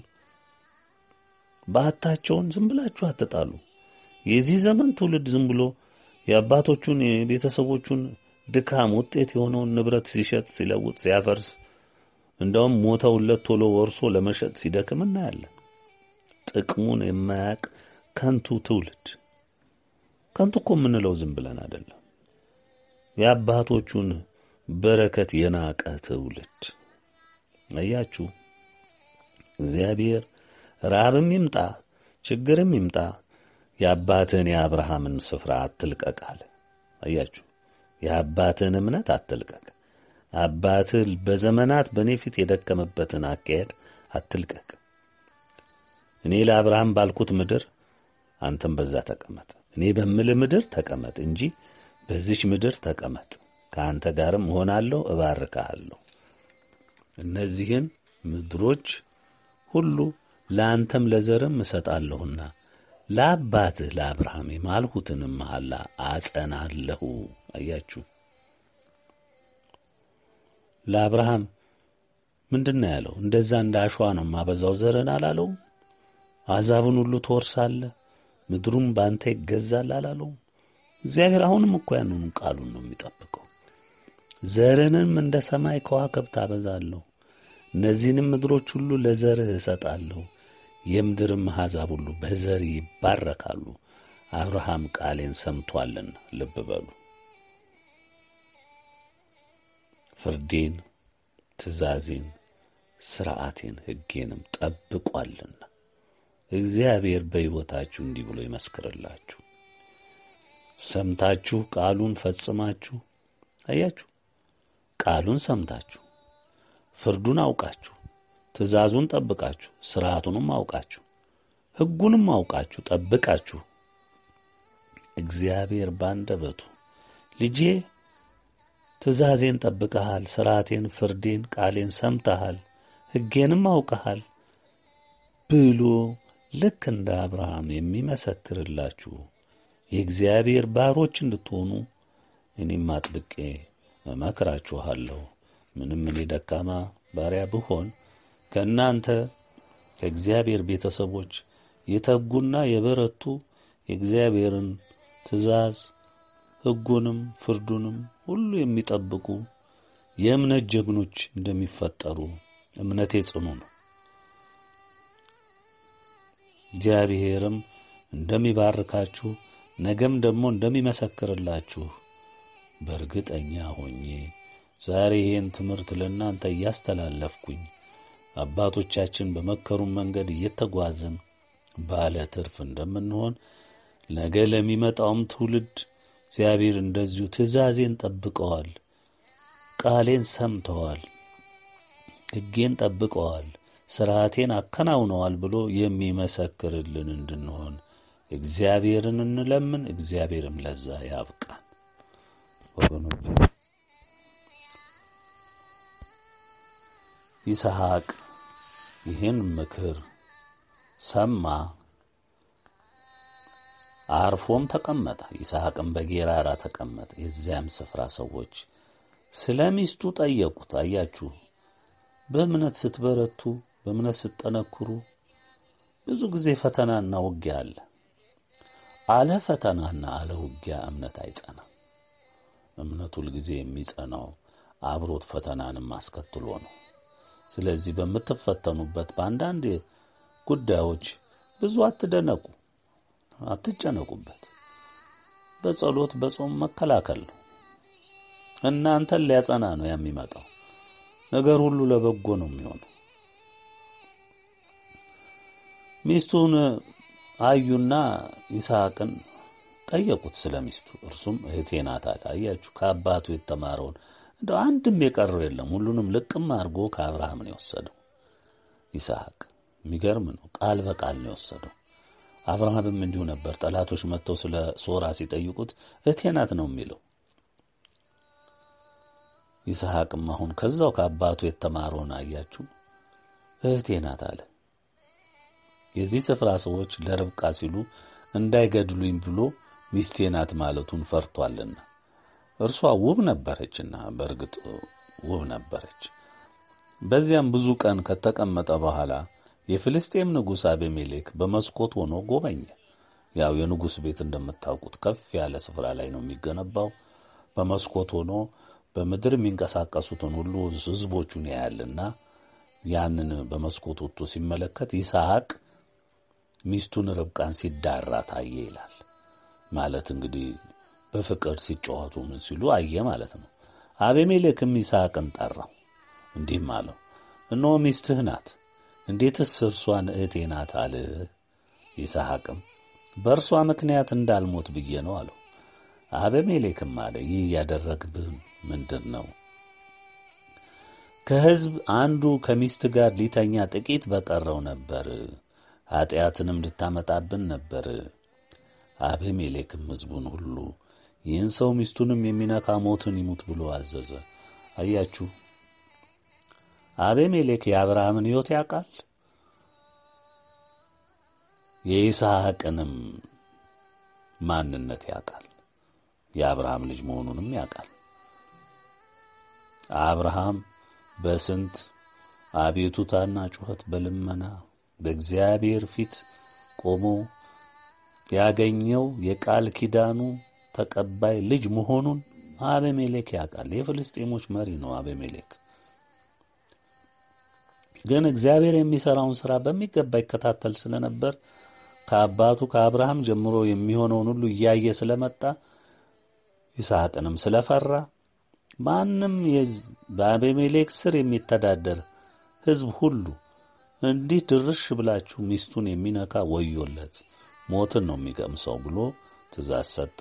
በዓታቸውን ዝም ብላችሁ አትጣሉ። የዚህ ዘመን ትውልድ ዝም ብሎ የአባቶቹን የቤተሰቦቹን ድካም ውጤት የሆነውን ንብረት ሲሸጥ ሲለውጥ ሲያፈርስ እንደውም ሞተውለት ቶሎ ወርሶ ለመሸጥ ሲደክም እናያለን። ጥቅሙን የማያቅ ከንቱ ትውልድ። ከንቱ እኮ የምንለው ዝም ብለን አይደለም። የአባቶቹን በረከት የናቀ ትውልድ አያችሁ። እግዚአብሔር ራብም ይምጣ ችግርም ይምጣ የአባትህን የአብርሃምን ስፍራ አትልቀቅ አለ። አያችሁ፣ የአባትህን እምነት አትልቀቅ። አባትህ በዘመናት በእኔ ፊት የደከመበትን አካሄድ አትልቀቅ። እኔ ለአብርሃም ባልኩት ምድር አንተም በዛ ተቀመጥ፣ እኔ በምልህ ምድር ተቀመጥ እንጂ በዚች ምድር ተቀመጥ፣ ከአንተ ጋርም እሆናለሁ፣ እባርካሃለሁ። እነዚህን ምድሮች ሁሉ ለአንተም ለዘርም እሰጣለሁና ለአባትህ ለአብርሃም የማልሁትንም መሐላ አጸናለሁ። አያችሁ ለአብርሃም ምንድን ነው ያለው? እንደዛ እንደ አሸዋ ነው ማበዛው ዘርን አላለውም? አሕዛብን ሁሉ ትወርሳለህ፣ ምድሩም በአንተ ይገዛል አላለውም? እግዚአብሔር አሁንም እኮ ያንኑ ቃሉን ነው የሚጠብቀው። ዘርንም እንደ ሰማይ ከዋክብት አበዛለሁ፣ እነዚህንም ምድሮች ሁሉ ለዘርህ እሰጣለሁ፣ የምድርም አሕዛብ ሁሉ በዘር ይባረካሉ። አብርሃም ቃሌን ሰምቶአልና። ልብ በሉ ፍርዴን፣ ትእዛዜን፣ ሥርዓቴን፣ ሕጌንም ጠብቋልና እግዚአብሔር በሕይወታችሁ እንዲህ ብሎ ይመስክርላችሁ። ሰምታችሁ ቃሉን ፈጽማችሁ አያችሁ፣ ቃሉን ሰምታችሁ ፍርዱን አውቃችሁ ትእዛዙን ጠብቃችሁ ሥርዓቱንም አውቃችሁ ሕጉንም አውቃችሁ ጠብቃችሁ እግዚአብሔር ባንደበቱ ልጄ ትእዛዜን ጠብቀሃል፣ ሥርዓቴን፣ ፍርዴን፣ ቃሌን ሰምተሃል፣ ሕጌንም አውቀሃል ብሎ ልክ እንደ አብርሃም የሚመሰክርላችሁ የእግዚአብሔር ባሮች እንድትሆኑ እኔም አጥብቄ እመክራችኋለሁ። ምንም እኔ ደካማ ባሪያ ብሆን ከእናንተ ከእግዚአብሔር ቤተሰቦች የተጉና የበረቱ የእግዚአብሔርን ትእዛዝ ሕጉንም ፍርዱንም ሁሉ የሚጠብቁ የእምነት ጀግኖች እንደሚፈጠሩ እምነቴ ጽኑ ነው። እግዚአብሔርም እንደሚባርካችሁ ነገም ደግሞ እንደሚመሰክርላችሁ በእርግጠኛ ሆኜ ዛሬ ይህን ትምህርት ለእናንተ እያስተላለፍኩኝ አባቶቻችን በመከሩን መንገድ እየተጓዝን ባለ ትርፍ እንደምንሆን ነገ ለሚመጣውም ትውልድ እግዚአብሔር እንደዚሁ ትእዛዜን ጠብቀዋል፣ ቃሌን ሰምተዋል፣ ሕጌን ጠብቀዋል፣ ሥርዓቴን አከናውነዋል ብሎ የሚመሰክርልን እንድንሆን እግዚአብሔርን እንለምን። እግዚአብሔርም ለዛ ያብቃን ወገኖች። ይስሐቅ ይህን ምክር ሰማ፣ አርፎም ተቀመጠ። ይስሐቅም በጌራራ ተቀመጠ። የዚያም ስፍራ ሰዎች ስለ ሚስቱ ጠየቁት። አያችሁ፣ በእምነት ስትበረቱ፣ በእምነት ስትጠነክሩ ብዙ ጊዜ ፈተናና ውጊያ አለ። አለ ፈተናና አለ ውጊያ እምነት አይጸናም። እምነት ሁልጊዜ የሚጸናው አብሮት ፈተናንም አስከትሎ ነው። ስለዚህ በምትፈተኑበት በአንዳንድ ጉዳዮች ብዙ አትደነቁ፣ አትጨነቁበት። በጸሎት በጾም መከላከል ነው። እናንተን ሊያጸና ነው የሚመጣው። ነገር ሁሉ ለበጎ ነው የሚሆነው። ሚስቱን አዩና ይስሐቅን ጠየቁት ስለ ሚስቱ። እርሱም እህቴ ናት አለ። አያችሁ ከአባቱ የተማረውን እንደው አንድም የቀረው የለም። ሁሉንም ልቅም አድርጎ ከአብርሃም ነው የወሰደው ይስሐቅ። የሚገርም ነው። ቃል በቃል ነው የወሰደው። አብርሃምም እንዲሁ ነበር። ጠላቶች መጥተው ስለ ሶራ ሲጠይቁት እህቴ ናት ነው የሚለው። ይስሐቅም አሁን ከዛው ከአባቱ የተማረውን አያችሁ እህቴ ናት አለ። የዚህ ስፍራ ሰዎች ለርብቃ ሲሉ እንዳይገድሉኝ ብሎ ሚስቴ ናት ማለቱን ፈርቷልና እርሷ ውብ ነበረችና በእርግጥ ውብ ነበረች። በዚያም ብዙ ቀን ከተቀመጠ በኋላ የፍልስጤም ንጉሥ አቤሜሌክ በመስኮት ሆኖ ጎበኘ። ያው የንጉሥ ቤት እንደምታውቁት ከፍ ያለ ስፍራ ላይ ነው የሚገነባው። በመስኮት ሆኖ በምድር የሚንቀሳቀሱትን ሁሉ ሕዝቦቹን ያያልና ያንን በመስኮት ወጥቶ ሲመለከት ይስሐቅ ሚስቱን ርብቃን ሲዳራ ታየ ይላል። ማለት እንግዲህ በፍቅር ሲጫወቱ ምን ሲሉ አየ ማለት ነው። አቤሜሌክም ይስሐቅን ጠራው፣ እንዲህም አለው፣ እነሆ ሚስትህ ናት፣ እንዴትስ እርሷን እህቴ ናት አልህ? ይስሐቅም በእርሷ ምክንያት እንዳልሞት ብዬ ነው አለው። አቤሜሌክም አለ፣ ይህ ያደረግብህ ምንድን ነው? ከሕዝብ አንዱ ከሚስት ጋር ሊተኛ ጥቂት በቀረው ነበር፣ ኀጢአትንም ልታመጣብን ነበር። አቤሜሌክም ሕዝቡን ሁሉ ይህን ሰው ሚስቱንም የሚነካ ሞትን ይሙት ብሎ አዘዘ። አያችሁ፣ አቤሜሌክ የአብርሃምን ሕይወት ያውቃል፣ የይስሐቅንም ማንነት ያውቃል፣ የአብርሃም ልጅ መሆኑንም ያውቃል። አብርሃም በስንት አቤቱታና ጩኸት በልመና በእግዚአብሔር ፊት ቆሞ ያገኘው የቃል ኪዳኑ ተቀባይ ልጅ መሆኑን አቤሜሌክ ያውቃል። የፍልስጤሞች መሪ ነው አቤሜሌክ። ግን እግዚአብሔር የሚሠራውን ሥራ በሚገባ ይከታተል ስለነበር ከአባቱ ከአብርሃም ጀምሮ የሚሆነውን ሁሉ እያየ ስለመጣ ይስሐቅንም ስለፈራ ማንም በአቤሜሌክ ስር የሚተዳደር ሕዝብ ሁሉ እንዲህ ድርሽ ብላችሁ ሚስቱን የሚነካ ወዮለት ሞትን ነው የሚቀምሰው ብሎ ትእዛዝ ሰጠ።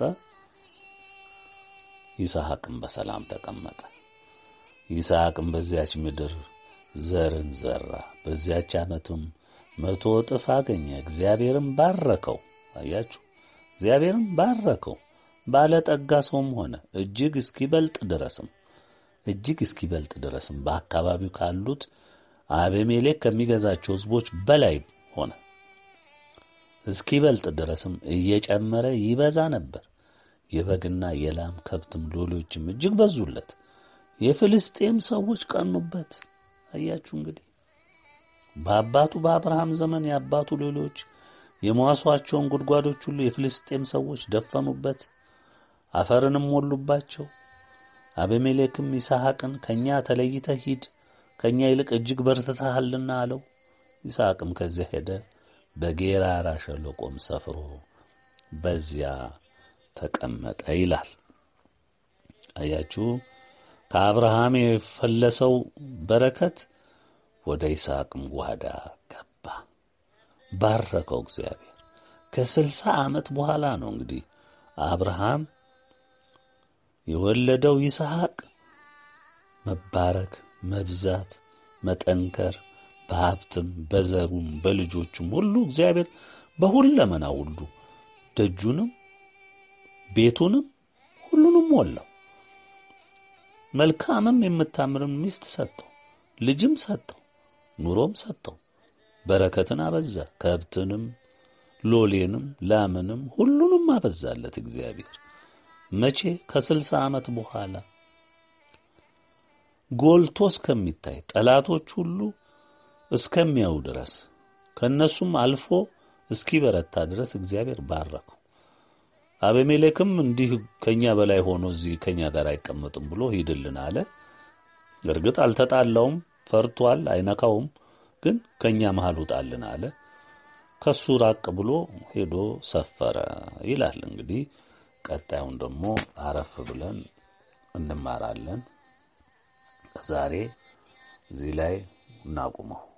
ይስሐቅም በሰላም ተቀመጠ። ይስሐቅም በዚያች ምድር ዘርን ዘራ። በዚያች ዓመቱም መቶ እጥፍ አገኘ። እግዚአብሔርም ባረከው። አያችሁ፣ እግዚአብሔርም ባረከው። ባለጠጋ ሰውም ሆነ። እጅግ እስኪበልጥ ድረስም እጅግ እስኪበልጥ ድረስም በአካባቢው ካሉት አቤሜሌክ ከሚገዛቸው ሕዝቦች በላይ ሆነ። እስኪበልጥ ድረስም እየጨመረ ይበዛ ነበር። የበግና የላም ከብትም ሎሌዎችም እጅግ በዙለት። የፍልስጤም ሰዎች ቀኑበት። አያችሁ እንግዲህ በአባቱ በአብርሃም ዘመን የአባቱ ሎሌዎች የመዋሷቸውን ጉድጓዶች ሁሉ የፍልስጤም ሰዎች ደፈኑበት፣ አፈርንም ሞሉባቸው። አቤሜሌክም ይስሐቅን ከእኛ ተለይተህ ሂድ፣ ከእኛ ይልቅ እጅግ በርትተሃልና አለው። ይስሐቅም ከዚያ ሄደ፣ በጌራራ ሸለቆም ሰፍሮ በዚያ ተቀመጠ ይላል። አያችሁ ከአብርሃም የፈለሰው በረከት ወደ ይስሐቅም ጓዳ ገባ። ባረከው እግዚአብሔር። ከስልሳ ዓመት በኋላ ነው እንግዲህ አብርሃም የወለደው ይስሐቅ መባረክ፣ መብዛት፣ መጠንከር በሀብትም በዘሩም በልጆቹም ሁሉ እግዚአብሔር በሁለመና ሁሉ ደጁንም ቤቱንም ሁሉንም ሞላው። መልካምም የምታምርም ሚስት ሰጠው፣ ልጅም ሰጠው፣ ኑሮም ሰጠው። በረከትን አበዛ። ከብትንም ሎሌንም ላምንም ሁሉንም አበዛለት እግዚአብሔር። መቼ? ከስልሳ ዓመት በኋላ ጎልቶ እስከሚታይ ጠላቶች ሁሉ እስከሚያዩ ድረስ ከእነሱም አልፎ እስኪበረታ ድረስ እግዚአብሔር ባረከው። አቤሜሌክም እንዲህ ከእኛ በላይ ሆኖ እዚህ ከእኛ ጋር አይቀመጥም ብሎ ሂድልን አለ። እርግጥ አልተጣላውም፣ ፈርቷል፣ አይነካውም። ግን ከእኛ መሃል ውጣልን አለ። ከሱ ራቅ ብሎ ሄዶ ሰፈረ ይላል። እንግዲህ ቀጣዩን ደግሞ አረፍ ብለን እንማራለን። ዛሬ እዚህ ላይ እናቁመው።